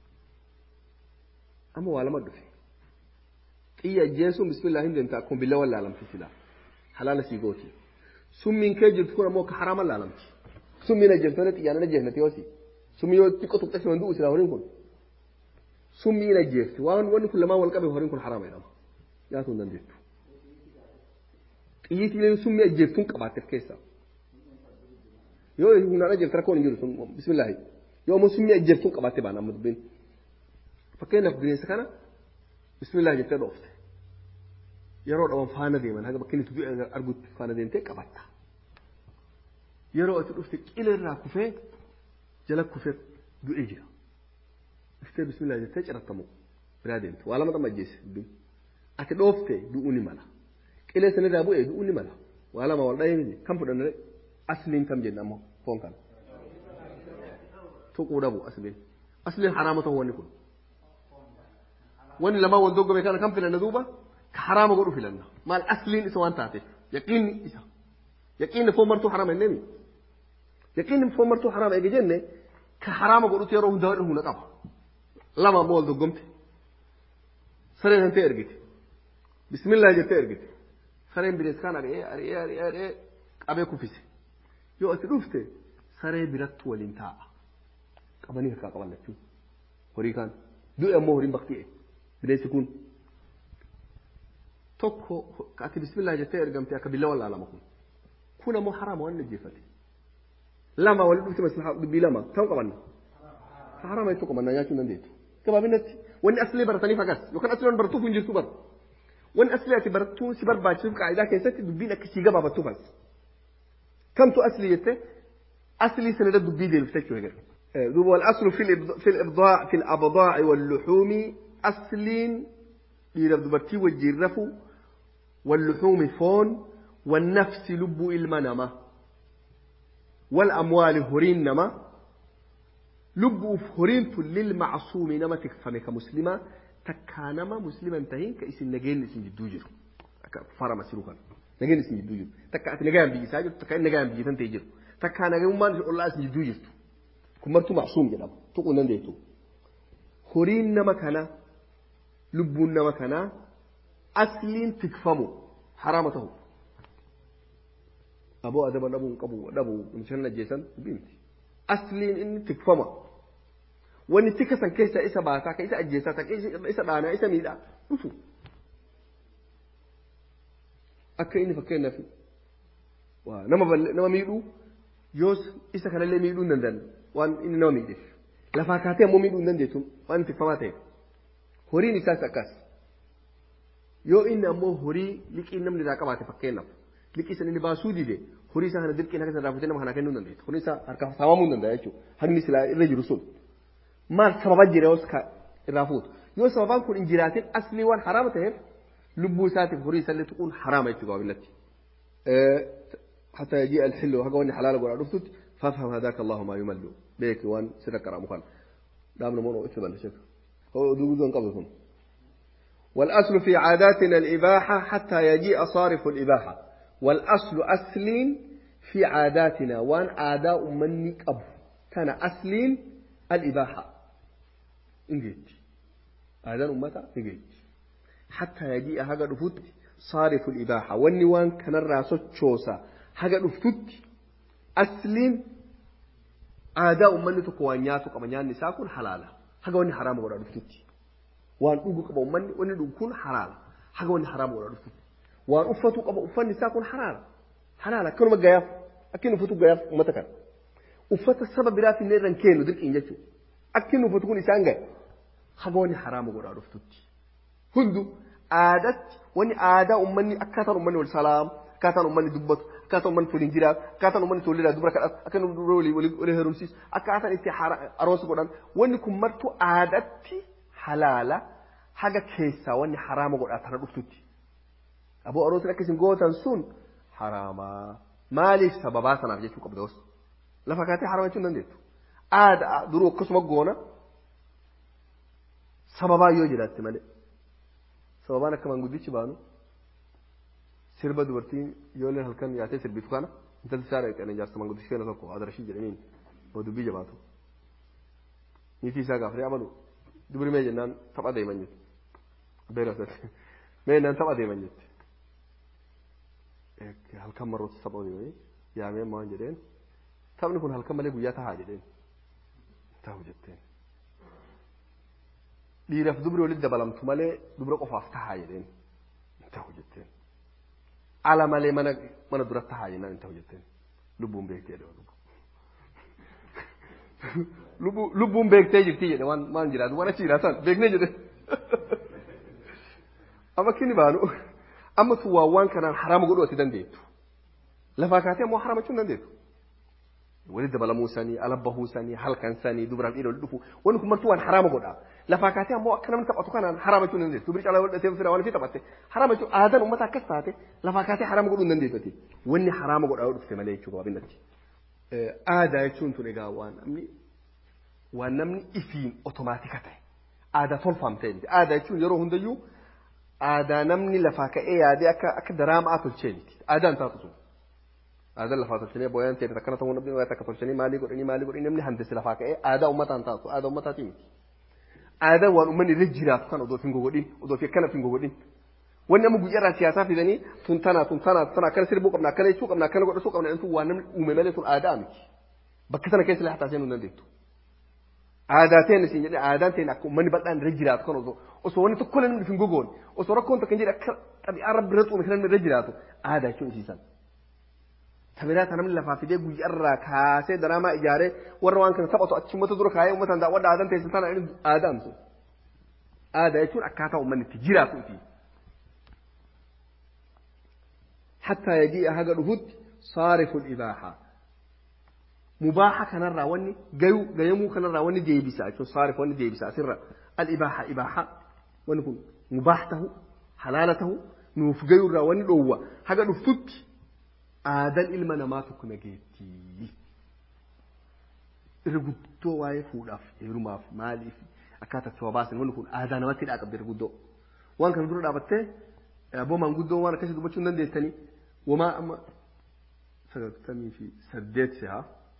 amma waa lama dhufe xiyya ajjeesuun bismillah hin deemta akkuma billa wal laalamti silaa halaala sii gooti summiin kee jirtu kun ammoo ka haraama laalamti summiin ajjeeftone xiyyaan hin ajjeefnati yoosi summii yoo xiqqoo tuqxe si manduu silaa horiin kun summiin ajjeefti waan wanni kun lamaan wal qabe horiin kun haraama jedhama nyaatuu hin dandeettu xiyyiitiin summii ajjeeftuun qabaatteef keessaa yoo humnaan ajjeefte rakkoon hin jiru sun bismillaahi yoo ammoo summii ajjeeftuun qabaatte baana amma dubbiin fakkeenyaaf bineensa kana bismillaahi jettee dhoofte yeroo dhaban faana deeman haga bakka inni tudduu argutti faana deemtee qabatta yeroo ati dhufte qila irraa kufee jala kufee du'ee jira iftee bismillaahi jettee cirattamu biraa deemte waa lama xamma ajjeesse dubbiin ati dhoofte du'uu ni mala qilee sanirraa bu'ee du'uu ni mala waa lama wal dhahee miti kan fudhanne asliin kam jenna ammoo foon kana tuquu dhabu asliin asliin haraama ta'uu wanni kun wanni lamaan wal doggome kana kan filanna duuba ka haraama godhu filanna maal asliin isa waan taateef yaqiinni isa yaqiinni foon martuu haraama jennee mi yaqiinni foon martuu haraama eege jenne ka haraama godhutu yeroo hundaa hunda qaba lama ammoo wal doggomte saree santee ergite bismillah jettee ergite sareen bineensa kaan ari'ee ari'ee ari'ee ari'ee qabee kuffise yoo ati dhufte saree birattu waliin taa'a qabanii harkaa qaban lachuu horii kaan du'e ammoo horiin bakti'e bineensi kun tokko ati bismillah jettee ergamte akka billa wallaalama kun kun ammoo haraama waan ajjeeffate lama waliin dhufte maslahaa dubbii lama ta'uu qabanna haraama jettoo qabanna nyaachuu hin dandeettu gabaabinatti wanni aslee barataniif agas yookaan aslee waan baratuuf hin jirtu bara wanni aslee ati barattuu si barbaachisuuf qaa'idaa keessatti dubbiin akkasii gabaabattuuf as kamtu asli jette asli sanada dubbii deebifte jechuu egaa دوب والأصل في في الإبضاع في الأبضاع واللحوم أصل لربتي والجرف واللحوم فون والنفس لب المنمة والأموال هرين نما لب هرين للمعصوم نما تكفم كمسلمة تكانما مسلما تهين كإسن نجين اسم جدوجر فرما سلوكا نجين اسم جدوجر تكا نجان بيجي ساجر تكا نجان بيجي تنتيجر تكا نجان ما الله اسم جدوجر kun martuu macsuum jedhama tuquu hin dandeettu horiin nama kana lubbuun nama kanaa asliin tikfamu haraama ta'u aboo adaba dhabuu qabu dhabu mishan ajjeesan bimti asliin inni tikfama wanni tika san keessa isa baasaa ka isa ajjeesaa ka isa dhaanaa isa miidhaa dhufu akka inni fakkeenyaaf nama nama miidhuu yoos isa kanallee miidhuu hin danda'an waan inni nama miidheef lafaa kaatee ammoo miidhuu hin dandeettu waan tikfamaa ta'e horiin isaas akkas yoo inni ammoo horii liqii namni irraa qabaate fakkeenyaaf liqii san inni baasuu dide horii isaa kana dirqiin akka irraa futee nama kana kennuu hin dandeettu horii isaa harkaa saamamuu hin danda'a jechuudha haqni silaa irra jiru sun maal sababa jira yoos irraa fuutu yoo sababaan kun hin jiraatin aslii waan haraama ta'eef lubbuu isaatiif horii isaallee tuquun haraama jechuudha gabaabinatti. حتى يجيء الحل وهذا واني حلال ولا رفضت فافهم هذاك الله ما يمل بيك وان سرك رامو خان دامنا مونو اتبال شك هو دو دون قبلكم والأصل في عاداتنا الإباحة حتى يجيء صارف الإباحة والأصل أصل في عاداتنا وان عاداء مني أب كان أصل الإباحة انجيت عادات أمتا انجيت حتى يجيء هذا رفض صارف الإباحة واني وان كان الراسو تشوسا haga dhuftutti asliin aadaa uummanni tokko waan nyaatu qaba nyaanni isaa kun halaala haga wanni haraama godhaa dhuftutti waan dhugu qaba uummanni wanni dhugu kun halaala haga wanni haraama godhaa dhuftutti waan uffatu qaba uffanni isaa kun halaala halaala akkanuma gayaaf akkin uffatu gayaaf uummata kana uffata saba biraaf illee irraan kennu dirqiin jechuudha akkin uffatu kun isaan gahe haga wanni haraama godhaa dhuftutti hundu aadatti wanni aadaa uummanni akkaataan uummanni wal salaamu akkaataan uummanni dubbatu akkaataa uummanni waliin jiraatu akkaataa uummanni ijoolleedhaa dubara kadhatu akka namni dubara walii walii heerumsiisu akkaataan itti aroosa godhan wanni kun martuu aadatti halaala haga keessaa wanni haraama godhaa tana dhuftutti. Aboo aroosni akka isin gootan sun haraamaa maaliif sababaa sanaaf jechuu qabda wasu lafa kaatee haraama jechuun dandeettu. Aadaa duruu akkasuma goona sababaa yoo jiraatti malee. Sababaan akka manguddichi baanu sirba dubartiin ijoolleen halkan yaatee sirbitu kana intalli isaa dhaqanii jaarsa manguddichi keenya tokko adarashii jedhaniin oo dubbii jabaatu. Niitii isaa gaafanii amalu dubri mee jennaan tapha deeman jetti. Beelasatti mee jennaan tapha deeman jetti. Halkan marroota tapha deemanii yaamee waan jedheen taphni kun halkan malee guyyaa tahaa jedheen. Ta'u jetteen. Dhiiraaf dubri walitti dabalamtu malee dubra qofaaf tahaa jedheen. Ta'u jetteen. ala malee mana mana duratti tahaa jennaan hin ta'u jetteen lubbuun beektee jedhe lubbuun beektee jirti jedhe waan waan jiraatu waan achi jiraatan beeknee jedhe amma kini baanu amma tu waa waan kanaan harama godhuu ati dandeettu lafaa kaatee ammoo harama jechuun dandeettu walitti dabalamuu sanii ala bahuu sanii halkan sanii dubaraaf dhiira walitti dhufu wanni kun martuu waan harama godha lafaa kaatee ammoo akka namni taphatu kanaan harama jechuun dandeessu dubri calaa waldatee fira waan fi taphatte harama jechuun aadaan uummata akkas taate lafaa kaatee harama godhuu hin dandeessati wanni harama godhaa yoo dhufte malee jechuudha waabinatti. Aadaa jechuun tun egaa waan namni waan namni ifiin otomaatika ta'e aadaa tolfaam ta'e miti aadaa jechuun yeroo hundayyuu aadaa namni lafaa ka'ee yaadee akka akka daraamaa tolchee miti aadaan taatu sun. Aadaan lafaa tolchanii booyaan ta'e akkana ta'uu namni waa takka tolchanii maalii godhanii maalii godhanii namni handisi lafaa ka'ee aadaa uummataan taatu aadaa uummataatii miti. Aadaan waan uummanni irra jiraatu kan odoo fi hin gogodhin odoo fi akkana fi hin gogodhin. Wanni amma guyyaarraa siyaasaa fidanii tun tana tun tana tana akkana sirbuu qabna akkana jechuu qabna akkana godhachuu qabna jedhamtu waan namni uume malee tun aadaa miti. Bakka sana keessa illee hataa seenuu hin dandeettu. Aadaa ta'een isin jedhee aadaan ta'een akka uummanni bal'aan irra jiraatu kan osoo osoo wanni tokko namni hin gogoone osoo rakkoon takka hin jedhe akka xabi'aa rabbi irra xuume kan namni irra jiraatu aadaa jechuun isiisan. Tabiraa kan namni lafaa fidee guyyaarraa kaasee daraamaa ijaaree warra waan kana taphatu achi uummata dura kaayee uummataan daawwadha aadaan ta'e sana aadaan sun. Aadaa jechuun akkaataa uummanni itti jiraatu iti. حتى يجيء هذا الهد صارف الإباحة مباحة كان الراوني جيو جيمو كان الراوني ديبسا شو صارف وني ديبسا سر الإباحة إباحة ونكون مباحته حلالته نوف جيو الراوني لوا هذا الفت آدل إلما نماتك نجيتي irguddoo waa'ee fuudhaaf heerumaaf maaliif akkaataa itti baasan wanni kun aadaa namatti dhaa qabdi irguddoo waan kana dura dhaabattee abboo maanguddoo waan akkasii dubbachuu hin dandeessanii wamaa amma sagaltamii fi saddeet si'a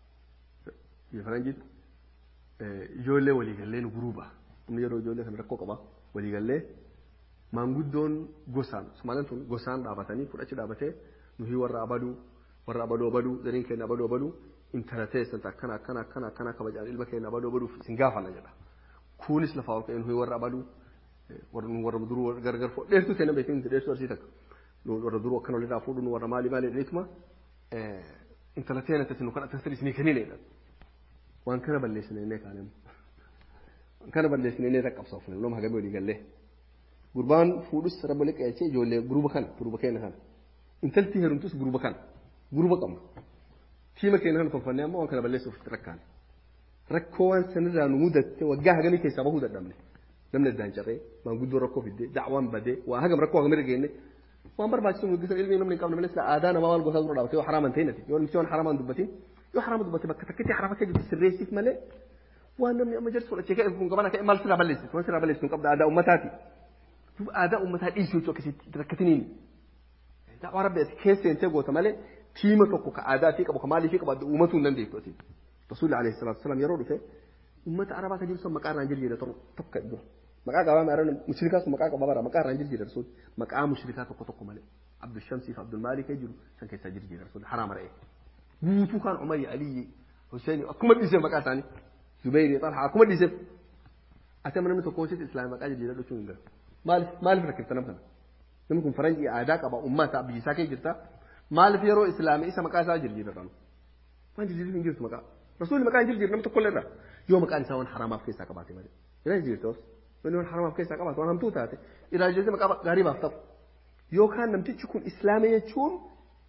faranjiitti ijoollee waliigallee nu guruuba inni yeroo ijoollee kana rakkoo qaba waliigallee maanguddoon gosaan sumaaleen tun gosaan dhaabatanii fudhachi dhaabatee nuyi warra abaduu warra abaduu abaduu zaniin keenya abaduu abaduu intala teessan akkana akkana akkana akkana kabajaan ilma keenya abaduu abaduu isin gaafana jedha kunis lafaa ol ka'ee nuyi warra abaduu warra warra duruu gargar fo dheertuu seenaa beekin dheertuu arsii takka warra duruu akkana walirraa fuudhuun warra maali maali jedhaniituma intala teena tasin kan akka sadii isinii kennineedha waan kana balleessinee kaanemu waan kana balleessinee raqqabsaaf nama hagamee walii gallee gurbaan fuudhus rabba liqeechee ijoollee guruba kana guruba keenya kana intalti heerumtus guruba kana guruba qabna tiima keenya kana tolfannee amma waan kana balleessuuf rakkaan rakkoo waan sanirraa nu mudatte waggaa hagamii keessaa bahuu dadhabne. namni addaan carree maanguddoo rakkoo fiddee da'waan badee waa hagam rakkoo hagam irra geenne waan barbaachisu guddisan ilmi namni hin qabne malee sila aadaa namaa waan gosaa dura dhaabate yoo haraaman ta'e nati yoo namni waan haraaman dubbatin yoo haraama dubbate bakka takkitti haraama kee jirti sirreessiif malee waan namni amma jarsu fudhachee ka'e kun qabana ka'e maal sirraa balleessitu waan sirraa balleessitu qabda aadaa ummataati duuba aadaa ummataa dhiisuu jechuu akkasitti rakkatiniin da'waa rabbi ati keessa seentee goota malee tiima tokko ka aadaa fi qabu ka maalii fi qabu uummatuu hin dandeessu ati rasuulli alayhi salaatu wasalaam yeroo dhufe ummata arabaa ka jiru san maqaa irraan jirjiire tokko iddoo maqaa qabaa maaran mushrikaa sun maqaa qabaa bara maqaa irraan jirjiire rasuul maqaa mushrikaa tokko tokko malee abdul shamsii fi abdul maalikee jiru san keessaa jirjiire rasuul haraama ra'ee guutuu kaan umarii aliyyi huseeni akkuma dhiisee maqaa isaanii zubeyrii xalhaa akkuma dhiisee ati amma namni tokko hojjete islaamii maqaa jirjiire dhachuu hin galu maaliif maaliif rakkifta nama kana namni kun faranjii aadaa qaba ummata biyyisaa kee jirta maaliif yeroo islaamii isa maqaa isaa jirjiire dhanu waan jirjiirri hin jirtu maqaa rasuulli maqaa hin jirjiire nama tokko illee irra yoo maqaan isaa waan haramaaf keessaa qabaate malee irraa jirtoos wanni waan haramaaf keessaa qabaate waan hamtuu taate irraa jirte maqaa gaarii baaf ta'u yookaan namtichi kun islaamii jechuun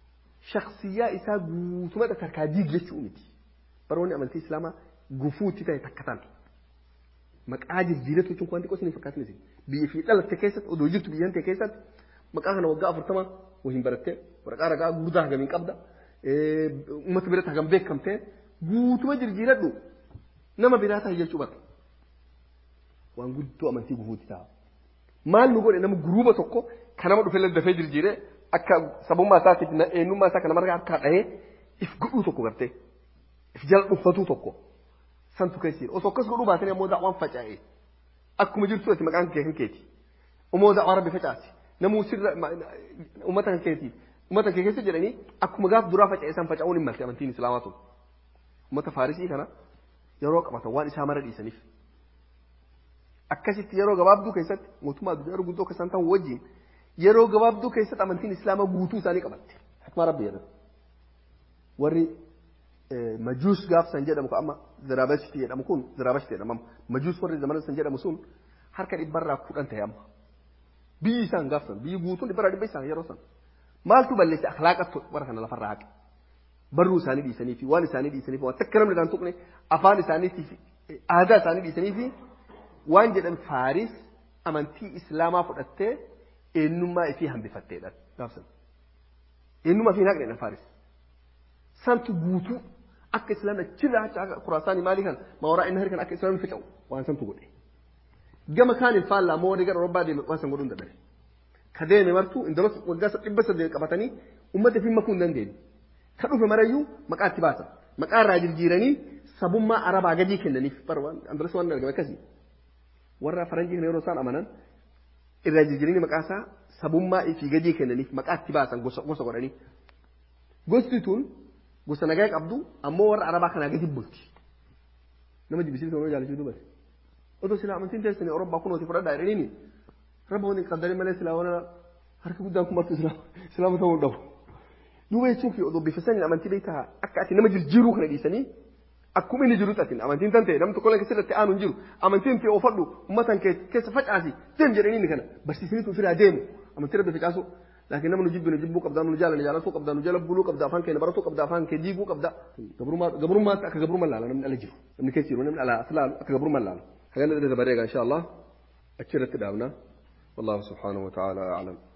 shakhsiyyaa isaa guutuma takkaa diig jechuu miti baroonni amantii islaamaa gufuutti ta'e takka tan maqaa jijjiiratu jechuun wanti qosni fakkaatnis biyya fi dhalatte keessatti odoo jirtu biyyan ta'e keessatti maqaa kana waggaa afurtama wahiin barattee waraqaa ragaa guddaa hagamiin qabda uummata biratti hagam beekamtee guutuma jijjiiradhu nama biraa ta'a jechuu barra waan guddoo amantii gufuutti ta'a. Maal nu godhe nama guruuba tokko kan nama dhufee dafee jijjiiree akka sabummaa isaatiif eenyummaa isaa kana marga harkaa dhahee if godhuu tokko gartee if jala dhuunfatuu tokko santu keessi osoo akkas godhuu baatanii ammoo daawwan faca'ee akkuma jirtu ati maqaan kee kan keeti immoo daawwan rabbi facaasi namuu sirra uummata kan keeti uummata kee keessa jedhanii akkuma gaaf duraa faca'ee san faca'uun hin malte amantiin islaamaa sun uummata faarisii kana yeroo qabatan waan isaa mara dhiisaniif akkasitti yeroo gabaabduu keessatti mootummaa addunyaa gurguddoo keessan ta'u wajjin yeroo gabaabduu keessatti amantiin islaamaa guutuu isaanii qabatte hikmaa rabbi jedhan warri majuus gaaf san jedhamu ka amma ziraabashti jedhamu kun ziraabashti jedhama majuus warri zamana san jedhamu sun harka dhibbarraa kudhan ta'e amma biyyi isaan gaaf san biyyi guutuun dhibbarraa dhibba isaan yeroo san maaltu balleesse akhlaaqattu warra kana lafarraa haqe barruu isaanii dhiisanii fi waan isaanii dhiisanii fi waan takka namni kan tuqne afaan isaaniitii fi aadaa isaanii dhiisanii fi waan jedhan faaris amantii islaamaa fudhattee eenyummaa ifii hambifatteedha gaafsan eenyummaa ifii naqneedha faaris santu guutuu akka islaamni achirraa hacha kuraasaanii maalii kan maawaraa inni harkan akka islaamni faca'u waan santu godhe gama kaaniin faallaa moo warri gara robbaa deeme waan san godhuu hin dadhabe ka deeme martuu indalos waggaa dhibba saddeet qabatanii uummata fi makuu hin dandeenye ka dhufe marayyuu maqaa itti baasan maqaa irraa jijjiiranii sabummaa arabaa gadii kennaniif bara waan andalos waan argame akkasii warra faranjii kana yeroo isaan amanan irraa jijjiiranii maqaa isaa sabummaa fi gadii kennaniif maqaa itti baasan gosa godhanii gosti tun gosa nagaa qabdu ammoo warra arabaa kanaa gadi bulti nama jibbisiisu nama jaalachuu dubate otoo silaa amantiin teessanii orobbaa kunooti fudhadhaa jedhaniini rabba wani qaddarin malee silaa wana harka guddaan kun martu islaama ta'uu dhabu duuba jechuun fi odoo bifa saniin amantii beektaa akka ati nama jijjiiruu kana dhiisanii akkuma inni jirutti atin amantiin tan ta'e namni tokko illee keessatti aanu hin jiru amantiin ta'e ofadhu ummatan keessa facaasi deem jedhanii inni kana barsiisaniitu ofirraa deemu amantii rabbi facaasu laakiin namni jibbi nu jibbuu qabdaa nu jaalala jaalatuu qabdaa nu jala buluu qabdaa afaan keenya baratuu qabdaa afaan kee diiguu qabdaa gabrummaa akka gabrummaa laala namni ala jiru namni keessa jiru namni ala aslaalu akka gabrummaa laala hagana dabaree egaa insha Allah achirratti dhaabna والله سبحانه وتعالى أعلم